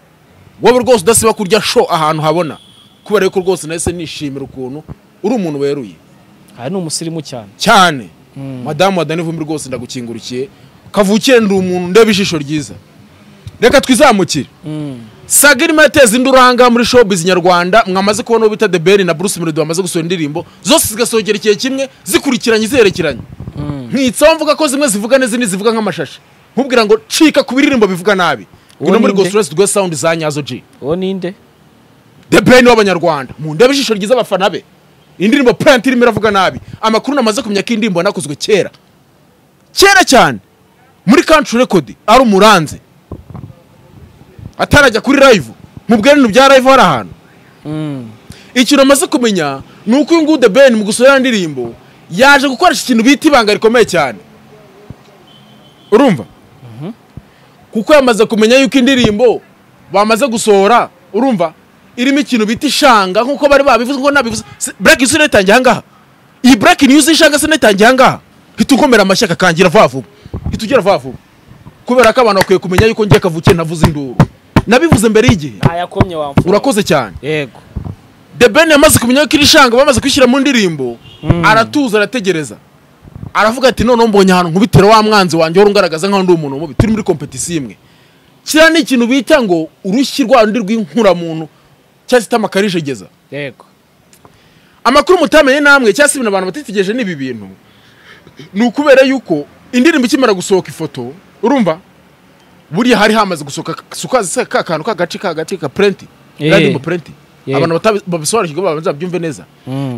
wowe rwose udasiba kurya show ahantu habona kubera ko rwose nahise nishimira ukuntu uri umuntu weruye aha ni umusirimu cyane cyane madamu wa Dani Vumbi rwose ndagukingurikiye kavukire ndi umuntu ndeba ijisho ryiza reka twizamukire saga irimo yateza indi uranga muri showbiz nyarwanda mwamaze kubona uwo bita The Ben na Bruce Melody bamaze gusohora indirimbo zose zigasogera igihe kimwe zikurikiranye ziherekeranye nkitsaho mvuga ko zimwe zivuga neza izindi zivuga nk'amashashi nkubwira ngo cika ku biririmbo bivuga nabi Uwo ngwino muri ni nde? Gostress Rwe Sound za nyazo G uwo ninde The Ben w'abanyarwanda mu ndebe ijisho ryiza abafana be indirimbo Plant irimo iravuga nabi amakuru namaze kumenya ko iyi ndirimbo yanakozwe kera kera cyane muri Country Record ari umuranze atarajya kuri live mubwira ibintu bya live hari ahantu ikintu amaze kumenya ni uko uyu nguyu The Ben mu gusohora indirimbo yaje gukoresha ikintu bita ibanga rikomeye cyane urumva kuko yamaze kumenya yuko indirimbo bamaze gusohora urumva irimo ikintu bita ishanga nk'uko bari babivuze ngo nabivuze Se- black news netangiye ahangaha iyi black news ishanga se netangiye ahangaha hita unkomera amashyaka kangira vuba vuba hita ugera vuba vuba kubera ko abantu bakwiye kumenya yuko ngiye kavukiye navuze induru nabivuze mbere y'igihe ntayakomye wamfura urakoze cyane yego The Ben yamaze kumenya ko iri shanga bamaze kwishyira mu ndirimbo aratuza arategereza aravuga ati noneho mbonye ahantu nkubitira wa mwanzi wanjye wari ungaragaza nk'aho ndi umuntu mubi turi muri kompetisiyo imwe kiriya ni ikintu bita ngo urushyi rwa rundi rw'inkuramuntu cyangwa se itamakarishegeza yego amakuru mutamenye namwe cyangwa se ibintu abantu batitegereje ni ibi bintu ni ukubera yuko indirimbo ikimara gusohoka ifoto urumva buriya hari hamaze gusohoka sukazi se ka kantu k'agace k'agace ka purenti Eh. randimo purenti Yego. abantu batabi- babisobanukirwa babanza babyumve neza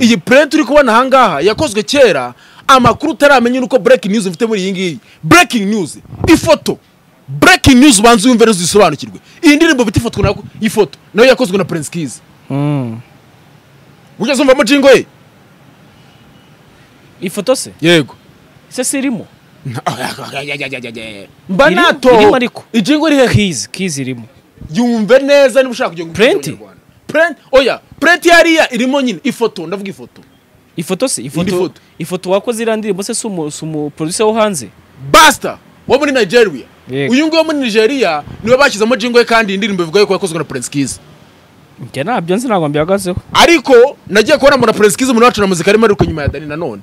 iyi purenti uri kubona aha ngaha yakozwe kera amakuru utaramenya nuko breaking news mfite muri iyi ngiyi breaking news ifoto breaking news ubanza uyumve neza uzisobanukirwe iyi ndirimbo bita ifoto nako ifoto nayo yakozwe na prince kizi ujya zumvamo jingo ye ifoto se yego ese si irimo mba Irimo- natoho irimo ariko. ijingo rihe kizi kizi irimo yumve neza niba ushaka kugira ngo Prenti? print oya print yariya irimo nyine ifoto ndavuga ifoto ifoto se ifoto foto. ifoto wakoze iriya ndirimbo se si umu- si umuproducer wo hanze basta wo muri nigeria Yego. uyu nguyu wo muri nigeria niwe bashyizemo jingo ye kandi iyi ndirimbo ivuga yuko yakozwe na prince kiza njye ntabyo nzi ntabwo mbihagazeho ariko nagiye kubona mura prince kiza umuntu wacu na muzika arimo ariko nyuma ya dani nanone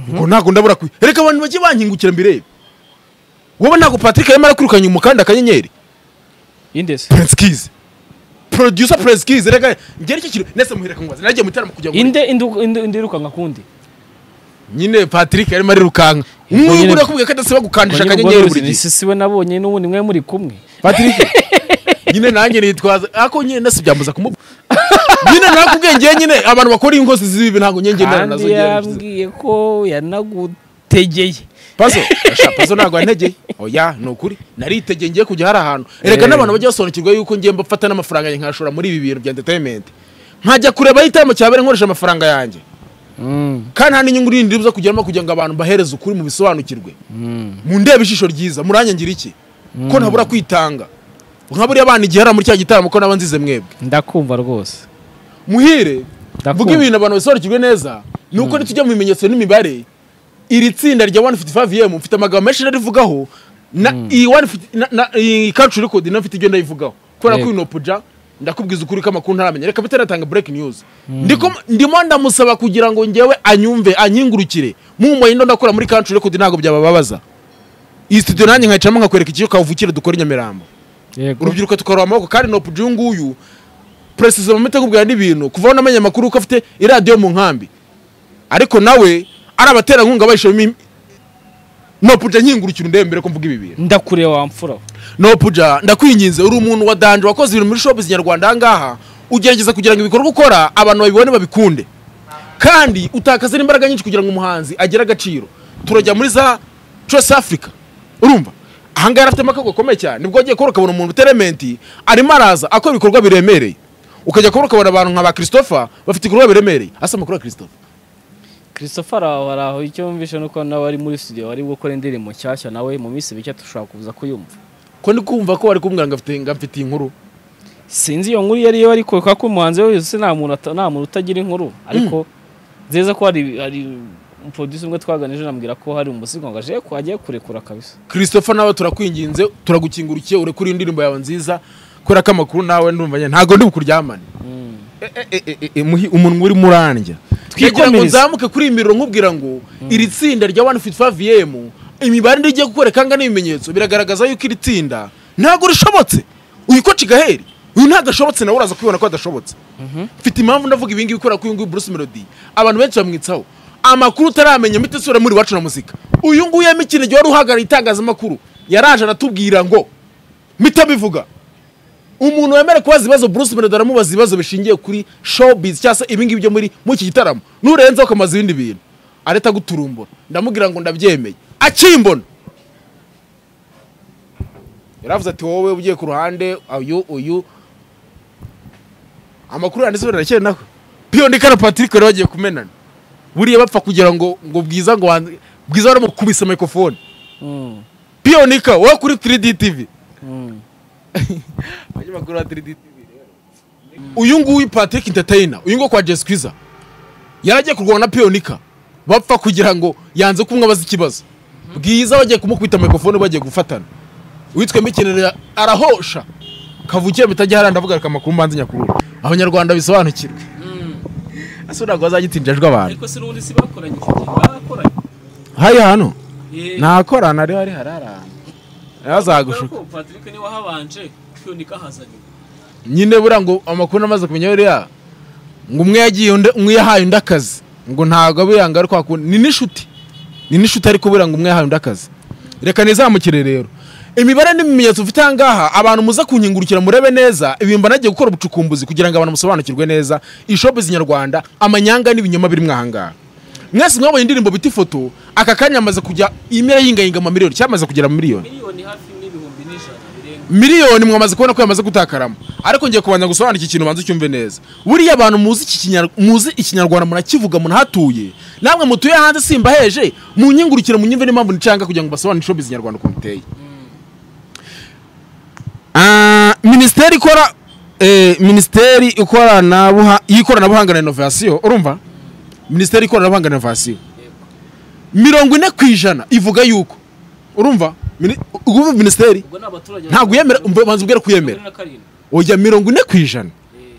ubwo ntabwo ndabura kwi reka abantu bajye bankingukira mbirebe wowe ntabwo patrick arimo arakwirukanye umukanda akanyenyeri indese prince kiza producer prince kiza reka njye nicyo kintu nese muhireka mubaze nagiye mu gitaramo kugira ngo inde indu- indu- indirukanka kundi nyine patrick arimo arirukanka nk'ubu nakubwiye ko adasiba gukandisha akanyenyeri buri gihe si we nabonye n'ubundi mwe muri kumwe patrick nyine nanjye nitwaza ariko nyine nasi byambuza kumubwira nyine nakubwiye njye nyine abantu bakora inkozi z'ibi ntabwo njye ngendana nazo kandi njye yambwiye ko yanagutegeye paso asha paso ntabwo yantegeye oya ni ukuri naritegeye ngiye kujya hari ahantu Eh. reka n'abantu bajya basobanukirwa yuko ngiye mbafata n'amafaranga yanjye nkashora muri ibi bintu bya entertainment nkajya kureba aho igitaramo cyabera nkoresha amafaranga yanjye kandi nta n'inyungu n'indi ibuza kugeramo kugira ngo abantu bahereze ukuri mu bisobanukirwe mundebe ijisho ryiza muranyangira iki ko ntabura kwitanga nka buriya abana igihe hariya muri cya gitaramo ko naba nzize mwebwe ndakumva rwose muhire Ndakumva. vuga ibintu abantu basobanukirwe neza ni uko nitujya mu bimenyetso n'imibare iri tsinda rya 155m mfite amagambo menshi narivugaho na iyi 150 na- na- iyi country record nayo mfite ibyo ndayivugaho kubera ko Yego. uyu nopuja ndakubwiza ukuri ko amakuru ntaramenya reka mbite natanga break news ndiko ndimo ndamusaba kugira ngo njyewe anyumve anyingurukire mumuye ndo ndakora muri country record ntabwo byabababaza iyi studio nanjye nkayicaramo nkakwereka icyo kavukire dukora i Nyamirambo yego urubyiruko tukarura amaboko kandi nopu uyu nguyu peresizo mu mitegurire n'ibintu kuva aho namenye amakuru ko afite iradiyo mu nkambi ariko nawe ari abaterankunga bayishemo nopuja nkingurukira undembere ko mvuga ibi bintu ndakure wamfura nopuja ndakwinginze uri umuntu wa danje wakoze ibintu muri shopu zinyarwanda aha ngaha ugerageza kugira ngo ibikorwa ukora abantu babibone babikunde kandi utakaza n'imbaraga nyinshi kugira ngo umuhanzi agire agaciro turajya muri za Trace Africa urumva aha ngaha afitemo akago gakomeye cyane nibwo agiye kubura ukabona umuntu uterementi arimo araza akora ibikorwa biremereye ukajya kubura ukabona abantu nka ba christopher bafite ibikorwa biremereye asa amakuru ya christopher christopher aho hari aho icyo wumvishe ni uko nawe ari muri studio wari gukora indirimbo nshyashya nawe mu minsi mike dushobora kuza kuyumva ko ndi kumva ko wari kumbwira ngo afite- ngo amfitiye inkuru sinzi iyo nkuru iyo ariyo ariko kubera ko umuhanzi wese nta muntu ata- nta muntu utagira inkuru ariko nziza ko hari hari umuproducer umwe twaganije anambwira ko hari umusigo ngo aje ko agiye kurekura kabisa christopher nawe turakwinginze turagukingurikiye urekure indirimbo yawe nziza kubera ko amakuru nawe ndumva nyine ntabwo ndi bukuryamane E- e- e- e- e, muhi- umunwa urimo urandya kugira ngo Twikomereze. nzamuke kuri iyi miriro nkubwira ngo iri tsinda rya 155 vm imibare ndigiye kukwereka nga n'ibimenyetso biragaragaza yuko iri tsinda ntabwo rishobotse uyu koci gaheri uyu ntagashobotse nawe uraza kwibona ko adashobotse mfite impamvu ndavuga ibingibi kubera ko uyu nguyu bruce melody abantu benshi bamwitsaho amakuru utaramenya mite sura muri iwacu na muzika uyu nguyu yamikine igihe wari uhagarariye itangazamakuru yaraje aratubwira ngo mite abivuga umuntu wemere kubaza ibibazo Bruce Melody aramubaza ibibazo bishingiye kuri showbiz cyangwa se ibingibi byo muri muri iki gitaramo nurenzeho ukamaza ibindi bintu areta guturumbura ndamubwira ngo ndabyemeye akimbona yaravuze ati wowe ugiye ku ruhande uyu uyu amakuru yanditse birarakeye nawe piyo ndi kana Patrick rero bagiye kumenana buriya bapfa kugira ngo ngo bwiza ngo wanze- bwiza baramukubise microphone Mm. piyo nika wowe kuri 3D TV Mm. abanyamakuru ba 3D TV rero. uyu nguyu patrick entertainer uyu nguyu kwa jesi kwiza yaragiye kurwana na piyonika bapfa kugira ngo yanze kumwabaza ikibazo bwiza bagiye kumukubita mikrofone bagiye gufatana witwa mikinire arahosha kavukiye bitajya hariya ndavuga reka amakuru mbanze nyakurura abanyarwanda bisobanukirwe ese ntabwo bazagitinja ajwe abantu ariko se n'ubundi si bakoranye icyo gihe barakoranye hariya hano Eh, ntakorana rero hari hari ahantu yazagushuka kubera ko patrick niwe wahabanje kwiyonika ahazanye nyine buriya ngo amakuru namaze kumenya buriya ngo umwe yagiye undi umwe yahaye undi akazi ngo ntabwo buriya ngo ari kwa kundi ni n'inshuti ni n'inshuti ariko buriya ngo umwe yahaye undi akazi reka nizamukire rero imibare n'ibimenyetso mfite aha ngaha abantu muza kunkingurukira murebe neza ibimba nagiye gukora ubucukumbuzi kugira ngo abantu musobanukirwe neza ishopu z'inyarwanda amanyanga n'ibinyoma birimo aha ngaha mwese mwabonye indirimbo bita ifoto aka kanya yamaze kujya imera yingayinga amamiliyoni cyangwa yamaze kugera mu miliyoni miliyoni hafi n'ibihumbi n'ijana birenga miliyoni mwamaze kubona ko yamaze gutakaramo ariko ngiye kubanza gusobanura iki kintu banze ucyumve neza buriya abantu muzi iki Kinyar- muzi ikinyarwanda munakivuga munahatuye namwe mutuye hanze simbaheje munyingurukire munyumve n'impamvu nicanga kugira ngo basobanure inshobi z'inyarwanda ukuntu iteye Ah, minisiteri ikora eh, minisiteri ikoranabuha- y'ikoranabuhanga na inovasiyo urumva minisiteri y'ikoranabuhanga na inovasiyo mirongo ine ku ijana ivuga yuko urumva Mini- ubu minisiteri ubwo ni abaturage ntabwo yemera umva banza ubwira ko mirongo uyemera ine na karindwi oya mirongo ine ku ijana Eh,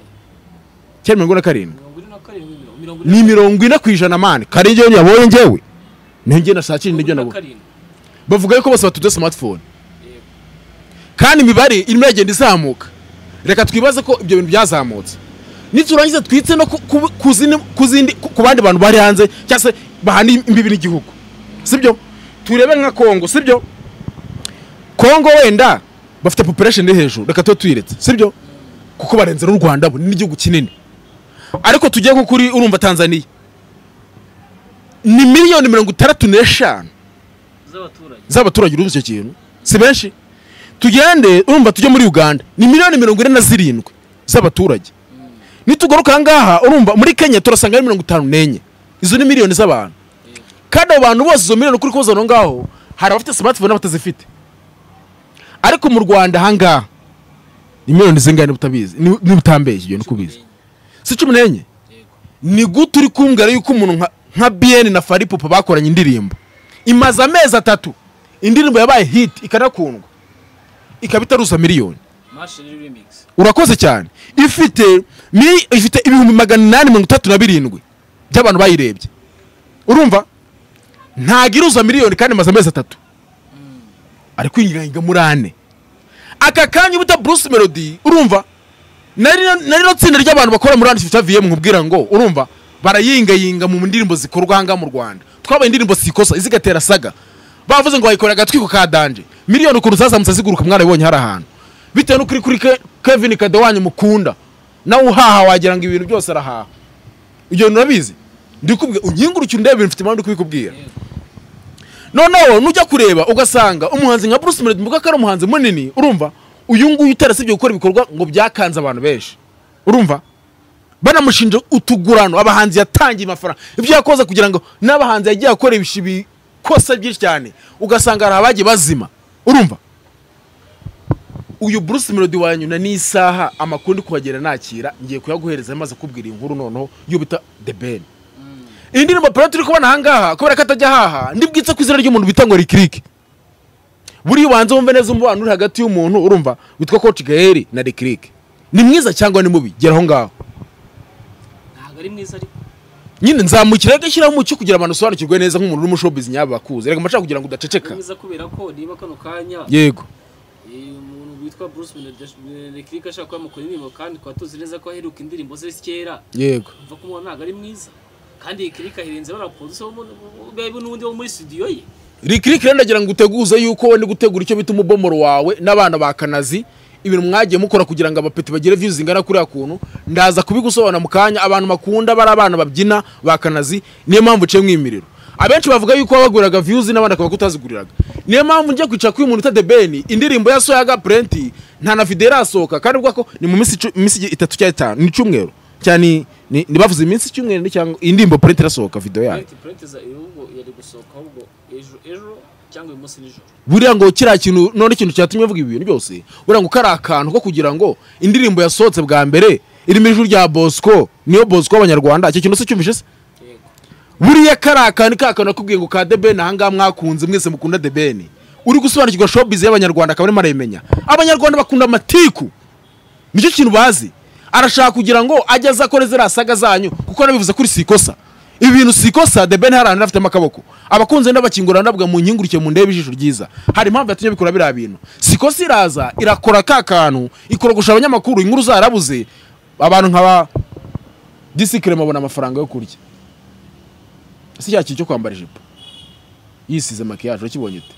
cyari mirongo ine na karindwi mirongo ine na karindwi mirongo- mirongo ine ni mirongo ine ku ijana mani kare njyewe yabonye njyewe niyo njye nashakira mirongo nibyo ine na nabo karindwi bavuga yuko bose batuje smartphone Yego. kandi imibare irimo iragenda izamuka reka twibaze ko ibyo bintu byazamutse niturangiza twitse no ku- ku- ku zindi- ku zindi- ku- ku bandi bantu bari hanze cyangwa se bahana imbibi n'igihugu sibyo turebe nka kongo sibyo kongo wenda bafite population iri hejuru reka tube tuyiretse sibyo kuko barenze n'u rwanda bo n'igihugu kinini ariko tujye nko kuri urumva tanzaniya ni miliyoni mirongo itandatu n'eshanu z'abaturage z'abaturage urumva icyo kintu si benshi tugende urumva tujye muri uganda ni miliyoni mirongo ine na zirindwi z'abaturage nitugaruka aha ngaha urumva muri kenya turasanga ari mirongo itanu n'enye izo ni miliyoni z'abantu kandi abo bantu bose izo miliyoni ukuri kubaza aho ngaho hari abafite smartphone n'abatazifite ariko mu rwanda aha ngaha ni miliyoni zingahe niba utabizi niba niba utambeshye ibyo ni uko ubizi si cumi n'enye Yego. ni gute uri kumbwira yuko umuntu nka, nka bn na faripupa bakoranye indirimbo imaze amezi atatu indirimbo yabaye hit ikanakundwa ikaba itaruza miliyoni urakoze cyane ifite mi- ifite ibihumbi magana inani mirongo itatu na birindwi by'abantu bayirebye urumva ntago iruza miliyoni kandi imaze amezi atatu ari kwinyiranyiga muri ane aka kanya ubuta bruce melody urumva nari nari no tsinda ry'abantu bakora muri ane fita vm nkubwira ngo urumva barayingayinga mu ndirimbo zikorwa aha ngaha mu rwanda twabaye indirimbo sikosa izigatera saga bavuze ngo bayikorera agatwiko ka danje miliyoni ukuntu zazamutse ziguruka mwarabibonye hari ahantu bitewe n'ukuri kuri Ke- kevin kadewanyu mukunda nawe uhaha wagira ngo ibintu byose arahaha ibyo bintu urabizi ndikubwira unyingurukire undebe ibintu mfite impamvu ndi kubikubwira noneho nujya kureba ugasanga umuhanzi nka bruce melody mvuga ko ari umuhanzi munini urumva uyu nguyu utarasibye gukora ibikorwa ngo byakanze abantu benshi urumva banamushinja utugurano abahanzi yatangiye amafaranga ibyo yakoze kugira ngo n'abahanzi yagiye akora ibishi bikosa byinshi cyane ugasanga hari abagiye bazima urumva uyu bruce melody wanyuna n'isaha amakuru ndi kuhagera nakira ngiye kuyaguhereza maze kubwira iyi nkuru noneho yo bita the ben iyi ndirimbo pera turi kubona ahangaha kubera ko atajya ahaha ndibwitse ku izina ry'umuntu bita ngo rikirike buriya ubanza wumve neza umubano uri hagati y'umuntu urumva witwa coach gael na rikirike ni mwiza cyangwa ni mubi geraho ngaho ntabwo ari mwiza ariko nyine nzamukira rero shyiraho umucyo kugira abantu usobanukirwe neza nk'umuntu uri mu showbiz nyaba bakuze reka mbashaka kugira ngo ni udaceceka mwiza kubera ko niba kano kanya yego eh, umuntu witwa bruce melodekirike ashaka kuba mukora indirimbo kandi twaba tuzi neza ko aheruka indirimbo ze kera yego mva kumubona ntabwo ari mwiza kandi iyi kirike ahirenze bariya producer wo muri- be- be n'undi wo muri studio ye rikirike rero ndagira ngo uteguze yuko wenda gutegura icyo bita umubomoro wawe n'abana ba kanazi ibintu mwagiye mukora kugira ngo abapeti bagire views zingana kuriya kuntu ndaza kubigusobanura mu kanya abantu bakunda bari abana babyina ba kanazi niyo mpamvu uciye mwimiriro abenshi bavuga yuko wabaguriraga views n'abandi akaba kutaziguriraga niyo mpamvu njya kwicara kuri uyu muntu uta beni indirimbo ya soyaga purenti nta na video irasohoka kandi ubwo ko ni mu minsi icu- minsi itatu cyangwa itanu ni cyumweru cyane ni- ni ni bavuze iminsi icyumweru ni cyangwa iyi ndirimbo purenti irasohoka video yayo Plant- plant za ahubwo yari gusohoka ahubwo ejo ejo cyangwa uyu munsi nijoro buriya ngo kiriya kintu none ikintu cyatumye avuga ibintu byose buriya ngo kari akantu ko kugira ngo indirimbo yasohotse bwa mbere irimo ijwi rya bosco niyo bosco w'abanyarwanda icyo kintu se cyumvishe se yego buriya kari akantu ka kantu nakubwiye ngo ka debeni ahangaha mwakunze mwese mukunda debeni uri gusobanukirwa showbiz y'abanyarwanda akaba arimo arayimenya abanyarwanda bakunda amatiku nicyo kintu bazi arashaka kugira ngo ajye aza akore ziriya saga zanyu kuko anabivuze kuri si ikosa ibi bintu si ikosa the ben hari ahantu afitemo akaboko abakunze n'abakingura ndavuga mu nyingurike mu ndebe ijisho ryiza hari impamvu yatumye bikora biriya bintu si ikosa iraza irakora ka kantu ikorogosha abanyamakuru inkuru zarabuze abantu nkaba disikire babona amafaranga yo kurya si cya kintu cyo kwambara ijipo yisize makiyaje urakibonye ute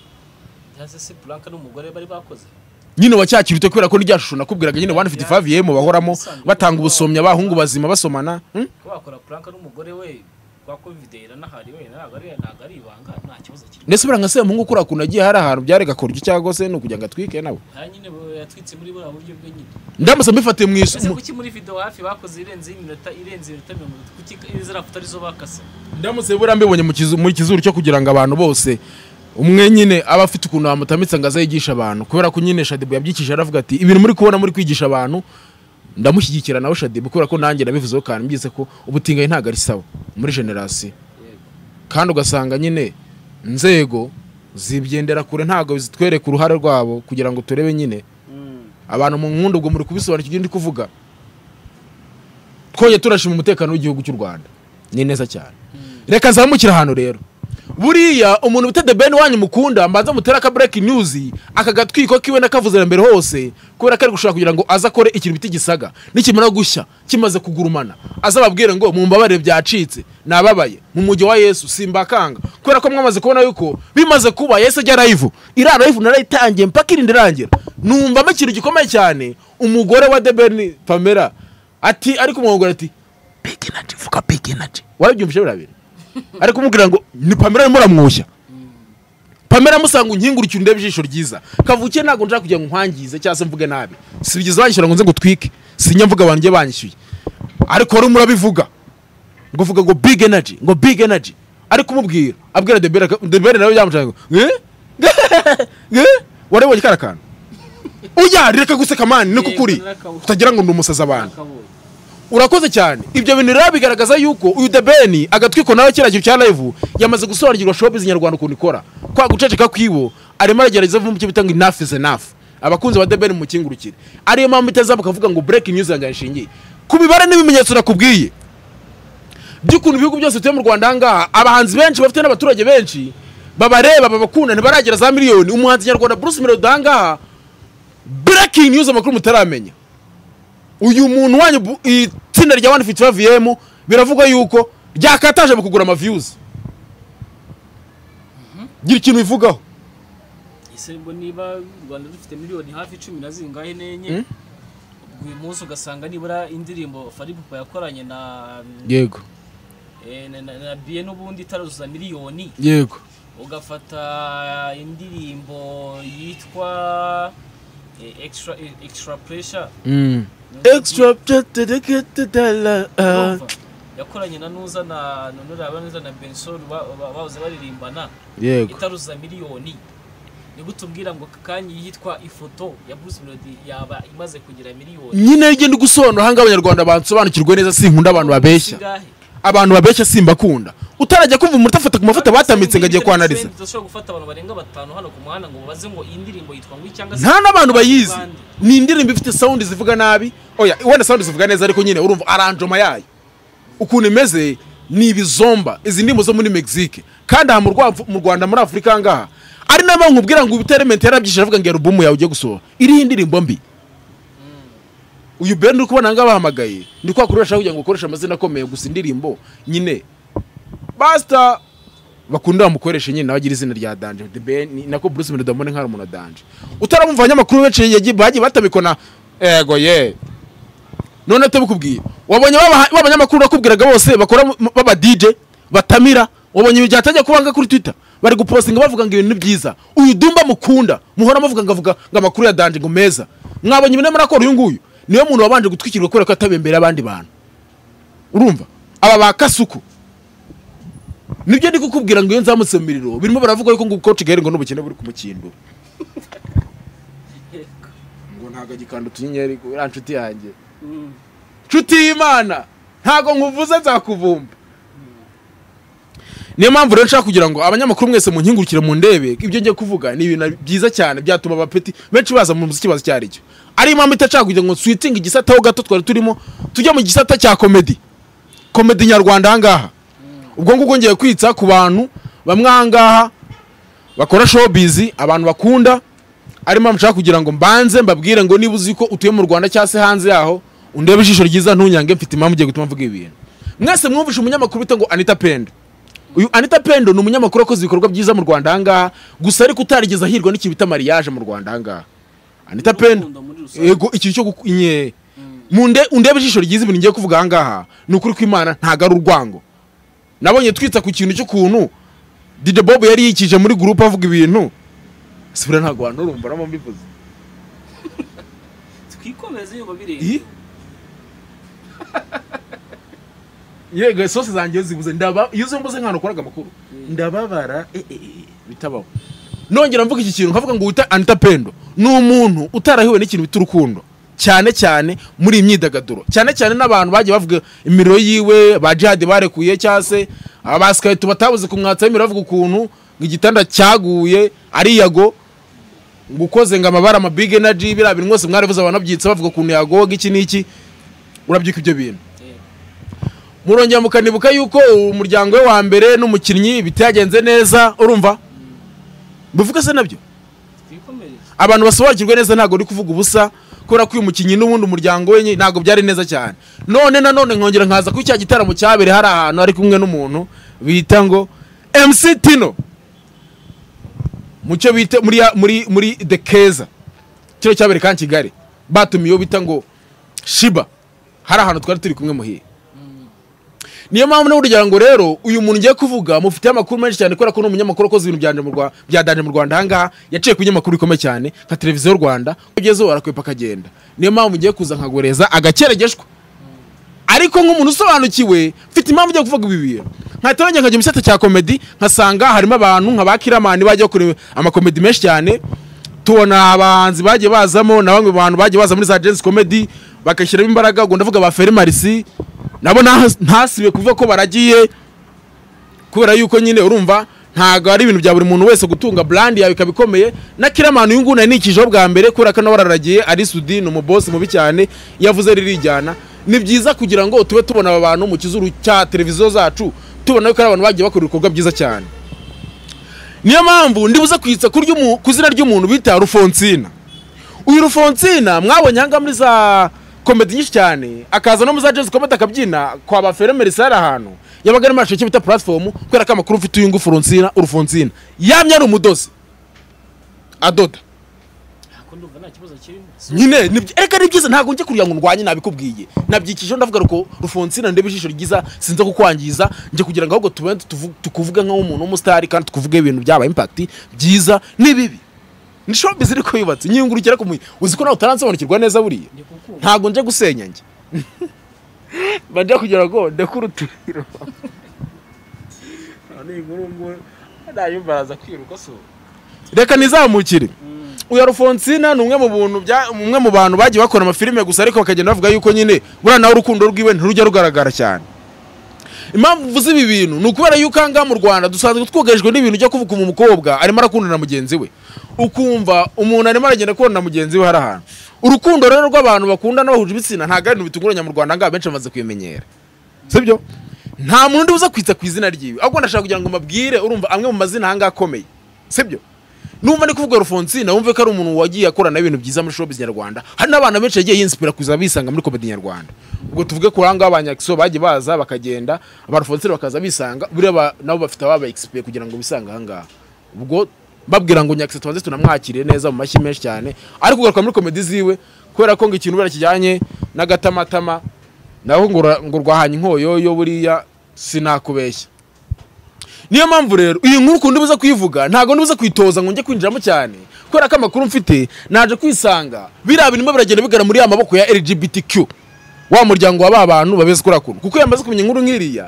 cyangwa se blanca n'umugore bari bakoze nyine wa cya kintu kubera ko n'irya shusho nakubwiraga nyine wani fiti favi yemu bahoramo batanga ubusomyi abahungu bazima basomana hmm? ko bakora prank n'umugore we kwa covidera n'ahari we ntabwo ari ntabwo ari ibanga nta kibazo kirimo ndetse buriya nka semuhungu kuriya kuntu agiye hari ahantu byarega kurya cyangwa se ni ukugira ngo atwike nawe nta nyine bo- yatwitse muri buriya buryo bwe nyine ndamutse mbifatiye mu ese isu kuki muri video hafi bakoze irenze y'iminota irenze iminota mirongo itatu kuki ziriya foto arizo bakase ndamutse buriya mbibonye mu kizu- muri kizuru cyo kugira ngo abantu bose umwe nyine aba afite ukuntu bamutamitse ngo aze yigishe abantu kubera ko nyine shadibu yabyikije aravuga ati ibintu muri kubona muri kwigisha abantu ndamushyigikira nawe shadibu kubera ko nanjye nabivuzeho kandi mbyise ko ubutinganyi ntabwo ari sawa muri generasiyo kandi ugasanga nyine inzego zibyendera kure ntabwo zitwereka uruhare rwabo kugira ngo turebe nyine abantu mu nkunda ubwo muri kubisobanukirwa ibyo ndi kuvuga twongeye turashima umutekano w'igihugu cy'u rwanda ni neza cyane reka nzamukire ahantu rero buriya umuntu bita the ben wanyu mukunda mbanza mutere aka break news aka gatwiko kiwe nakavuze na mbere hose kubera ko ari gushaka kugira ngo aze akore ikintu bita igisaga nikimara gushya kimaze kugurumana azababwire ngo mumbabarire byacitse nababaye mu mujyi wa yesu simbakanga kubera ko mwamaze kubona yuko bimaze kuba yesu ajya live iriya live narayitangiye mpaka irindi irangira numvamo ikintu gikomeye cyane umugore wa the ben pamela ati ariko umwongore ati big energy vuga big energy warabyumvise biriya bintu ari kumubwira ngo ni pamela arimo aramwoshya pamela amusanga unkingurike undebe ijisho ryiza kavukiye ntabwo nshaka kugira ngo nkwangize cyangwa se mvuge nabi sibigeze banyishyura ngo nze ngo twike sinya mvuga abantu njye banyishyuye ariko wari murabivuga ngo uvuga ngo big energy ngo big energy ari kumubwira abwira debere debere nawe byamucaga ngo eh? Eh? warabonye kara kantu ujya reka guseka mani niko Yego, kuri narakabu- utagira ngo ni umusazi abantu nakabonye urakoze cyane ibyo bintu rero bigaragaza yuko uyu the ben agatwiko nawe kiriya kintu cya live yamaze gusobanukirwa showbiz nyarwanda ukuntu ikora kwa guceceka kwibo arimo aragerageza avuga icyo bita ngo enough is enough abakunzi ba debeni mukingurukire ariyo mpamvu itazamuka ukavuga ngo bureki news yanjye ishingiye ku mibare n'ibimenyetso nakubwiye by'ukuntu ibihugu byose bituye mu rwanda ahangaha abahanzi benshi bafite n'abaturage benshi babareba babakunda ntibaragera za miliyoni umuhanzi nyarwanda bruce melody ahangaha bureki news amakuru mutaramenya uyu muntu wanyu bu- itsinda rya wani fiti vm biravugwa yuko ryakataje mu kugura amaviyuzi gira ikintu bivugaho ese ngo niba u rwanda rufite miliyoni hafi cumi na zingahe n'enye Mm. ubwo uyu munsi ugasanga nibura indirimbo faripupa yakoranye na yego eh, na- na na biye n'ubundi itaruzuza miliyoni yego ugafata indirimbo yitwa eh, extra eh, extra pressure extra Urumva? yakoranye na nuza na nonora abanuza na bensol bahoze baririmbana yego itaruza miliyoni ni gute ubwira ngo kanya yitwa ifoto ya bruce melody yaba imaze kugira miliyoni nyine ryo ndi gusobanura ahangaha abanyarwanda bansobanukirwe neza sinkunda abantu babeshya Zingahe? abantu babeshya simbakunda utarajya kumva umuntu afata ku mafoto batambitse ngo agiye Senderi- kwanariza Senderi tudashobora gufata abantu barenga batanu hano ku muhanda ngo babaze ngo iyi ndirimbo yitwa ngo iki cyangwa se nta n'abantu bayizi Bande. ni indirimbo ifite sawundi zivuga nabi oya wenda sawundi zivuga neza ariko nyine urumva aranjoma yayo ukuntu imeze ni ibizomba izi ndirimbo zo muri mexique kandi aha mu Rwa- mu rwanda muri afurika ngaha ari nayo mpamvu nkubwira ngo ubiterementi yarabyishe avuga ngo alubumu yawe ugiye gusohora iriho indirimbo mbi uyu band uri kubona ngaha bahamagaye ni kwa kuri bashaka kugira ngo ukoreshe amazina akomeye gusa indirimbo nyine basita bakunda bamukoresha nyine nawe agira izina rya danje The Ben, ni nako bruce melody amubona nk'aho ari umuntu wa danje utaramumva abanyamakuru benshi yagiye bagiye batabikona ego ye none tubikubwiye wabonye ba ba banyamakuru nakubwiraga bose bakora mu- baba dj batamira wabonye ibintu byatangiye kubanga kuri twitter bari gupostinga bavuga ngo ibintu byiza uyu dumba mukunda muhora muvuga ngo avuga ngo amakuru ya danje ngo meza mwabonye ibintu muri akora uyu nguyu niwe muntu wabanje gutwikirwa kubera ko yatabembera abandi bantu urumva aba ba kasuku nibyo ndi kukubwira ngo iyo nzamutse mu miriro birimo baravuga yuko ngo coach Gahire ngo n'ubukene buri ku mukindo ngo ntago agikanda utunyenyeri uriya nshuti yanjye Mm. nshuti y'imana ntago nkuvuze nzakuvumba niyo mpamvu rero nshaka kugira ngo abanyamakuru mwese munkingurukire mu ndebe ibyo ngiye kuvuga ni ibintu byiza cyane byatuma abapeti benshi baza mu muziki bazi icyo ari cyo ariyo mpamvu itashaka kugira ngo switinge igisataho gato twari turimo tujye mu gisata cya komedi komedi nyarwanda ahangaha ubwo ngubwo ngiye kwitsa ku bantu bamwe ahangaha bakora showbiz abantu bakunda ari mpamvu nshaka kugira ngo mbanze mbabwire ngo niba uzi ko utuye mu rwanda cyangwa se hanze yaho undebe ijisho ryiza ntunyange mfite impamvu ugiye gutuma mvuga ibintu mwese mwumvishe umunyamakuru bita ngo anita pendo uyu anita pendo ni umunyamakuru wakoze ibikorwa byiza mu rwanda ahangaha gusa ariko utarigeze ahirwa n'ikintu bita mariage mu rwanda ahangaha anita pendo Urukundo muri rusange. yego ikintu cyo gukunye munde undebe ijisho ryiza ibintu ngiye kuvuga ahangaha ni ukuri kw'imana ntago ari urwango nabonye twita ku kintu cy'ukuntu DJ Bob yari yikije muri gurupe avuga ibintu sibura ntago abantu urumva namo mbivuze twikomeze ngo bireba Iyi? yego sose zanjye iyo zibuze ndaba iyo zimbuze nk'ahantu ukoraga amakuru ndababara eh, eh, eh, bitabaho nongera mvuga iki kintu nkavuga ngo wita anita pendo ni umuntu utarahiwe n'ikintu bita urukundo cyane cyane muri iyi myidagaduro cyane cyane n'abantu bagiye bavuga imiriro yiwe ba jihadi barekuye cyangwa se abasikayito batabuze kumwatsaho imiriro bavuga ukuntu ngo igitanda cyaguye ari yago ngo ukoze ngo amabara amabig energy biriya bintu mwese mwarabivuze abantu babyitse bavuga ukuntu yagoga iki n'iki urabyuka ibyo bintu murongera mukanibuka yuko umuryango we wa mbere n'umukinnyi bitagenze neza urumva bivuga se nabyo twikomereze abantu basobanukirwe neza ntabwo uri kuvuga ubusa kubera ko uyu mukinnyi n'ubundi umuryango we nyine ntabwo byari neza cyane none nanone nkongera nkaza kuri cya gitaramo cyabereye hari ahantu ari kumwe n'umuntu bita ngo MC Tino mu cyo bita muri ya- muri muri The Keza kino cyabereye kandi i Kigali batumiye uwo bita ngo Shiba hari ahantu twari turi kumwe muhiye niyo mpamvu n'uburyo ngo rero uyu muntu ngiye kuvuga mufite amakuru menshi cyane kubera ko ni umunyamakuru wakoze ibintu byanje mu Rwa- bya danje mu rwanda ahangaha yaciye ku binyamakuru bikomeye cyane nka televiziyo y'u rwanda ugezeho barakwepa akagenda niyo mpamvu ngiye kuza nkagoreza agakeregeshwa ariko nk'umuntu usobanukiwe mfite impamvu ugiye kuvuga ibi bintu nkahita yongera nkajya mu gisata cya komedi nkasanga harimo abantu nka ba kiramani bajya bakora amakomedi menshi cyane tubona abahanzi bagiye bazamo na bamwe mu bantu bagiye baza muri za jensi komedi bagashyiramo imbaraga ubwo ndavuga ba feri marisi nabo ntas- ntasibe kuvuga ko baragiye kubera yuko nyine urumva ntabwo ari ibintu bya buri muntu wese gutunga brand yawe ikaba ikomeye na kiramani uyu nguyu nari nikijeho bwa mbere kubera ko nawe araragiye ari sudi ni umubosi mubi cyane yavuze ririjyana ni byiza kugira ngo tube tubona aba bantu mu kizuru cya televiziyo zacu tubona ko ari abantu bagiye bakora ibikorwa byiza cyane niyo mpamvu ndibuze kwitsa ku ry'umu- ku izina ry'umuntu bita rufonsina uyu rufonsina mwabonye ahangaha muri za komedi nyinshi cyane akaza no muri za jezi komedi akabyina kwa ba feremeri sare ahantu yabaga ari mashe bita platform kubera ko amakuru mfite uyu ngufu rufonsina urufonsina yamye ari umudozi adoda ntabwo ndumva nta kibazo kirimo nyine ni byi- erega ni byiza ntabwo njye kugira ngo ndwanye nabikubwiye nabyikijeho ndavuga ruko rufonsina ndebe ijisho ryiza sinze kukwangiza njye kugira ngo ahubwo tube tuvu- tukuvuge nk'umuntu w'umusitari kandi tukuvuge ibintu byaba impact byiza n'ibibi ni showbiz iri ko yubatse nyiyungurukira ku muyi uzi ko nawe utaransobanukirwa neza buriya ndi kukumva ntabwo njye gusenya njye bajya kugira ngo ndekure uturiro none inkuru ngubu nayumva araza kwiruka so reka nizamukire uyu Alphonsina ni umwe mu buntu bya umwe mu bantu bagiye bakora amafilime gusa ariko bakagenda bavuga yuko nyine buriya nawe urukundo rwiwe ntirujya rugaragara cyane impamvu mvuze ibi bintu ni ukubera yuko aha ngaha mu rwanda dusanzwe twugarijwe n'ibintu ujya kuvuga mu mukobwa arimo arakundana na mugenzi we ukumva umuntu arimo aragenda kubona na mugenzi we hari ahantu urukundo rero rw'abantu bakundana bahuje ibitsina ntabwo ari ibintu bitunguranye mu rwanda ngaho benshi bamaze kubimenyera sibyo nta muntu undi uza kwitsa ku izina ryiwe ahubwo ndashaka kugira ngo mbabwire urumva amwe mu mazina ahangaha akomeye sibyo numva ndi kuvuga rufonsina wumve ko ari umuntu wagiye akorana ibintu byiza muri showbiz nyarwanda hari n'abana benshi yagiye yinsipira kuza bisanga muri komedi nyarwanda ubwo tuvuge ko ahangaha abanyakiso bagiye baza bakagenda aba rufonsina bakaza bisanga buriya ba- nabo bafite ababa egisipire kugira ngo bisange ahangaha ubwo mbabwira ngo nyakiso tubanze tunamwakire neza mu mashyi menshi cyane ariko kugaruka muri komedi ziwe kubera ko ngo ikintu buriya kijyanye n'agatamatama naho ngo ura- ngo rwahanye inkoyoyo buriya sinakubeshya niyo mpamvu rero iyi nkuru ukuntu ubuze kuyivuga ntabwo ndubuze kuyitoza ngo njye kwinjiramo cyane kubera ko amakuru mfite naje kwisanga biriya bintu biragenda bigana muri ya maboko ya LGBTQ wa muryango wa ba bantu babeze kuri ako kuko iyo amaze kumenya inkuru nk'iriya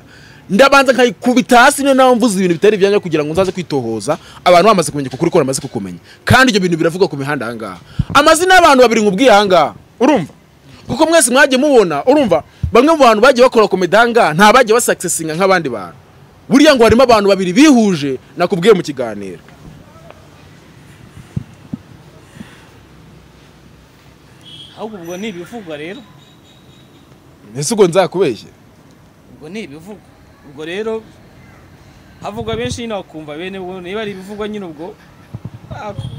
ndabanza nkayikubita hasi niyo nawe mvuze ibintu bitari ibyanjye kugira ngo nzaze kwitohoza abantu bamaze kumenya kukuri ko bamaze kukumenya kandi ibyo bintu biravugwa ku mihanda ahangaha amazina y'abantu babiri nkubwiye ahangaha urumva kuko mwese mwagiye mubona urumva bamwe mu bantu bagiye bakora komedanga nta bagiye basakisesinga nk'abandi bantu buriya ngo harimo abantu babiri bihuje nakubwiye mu kiganiro ahubwo ubwo ni ibivugwa rero ese ubwo nzakubeshye ubwo ni ibivugwa ubwo rero havugwa benshi nyine wakumva bene ubwo niba ari ibivugwa nyine ubwo ah,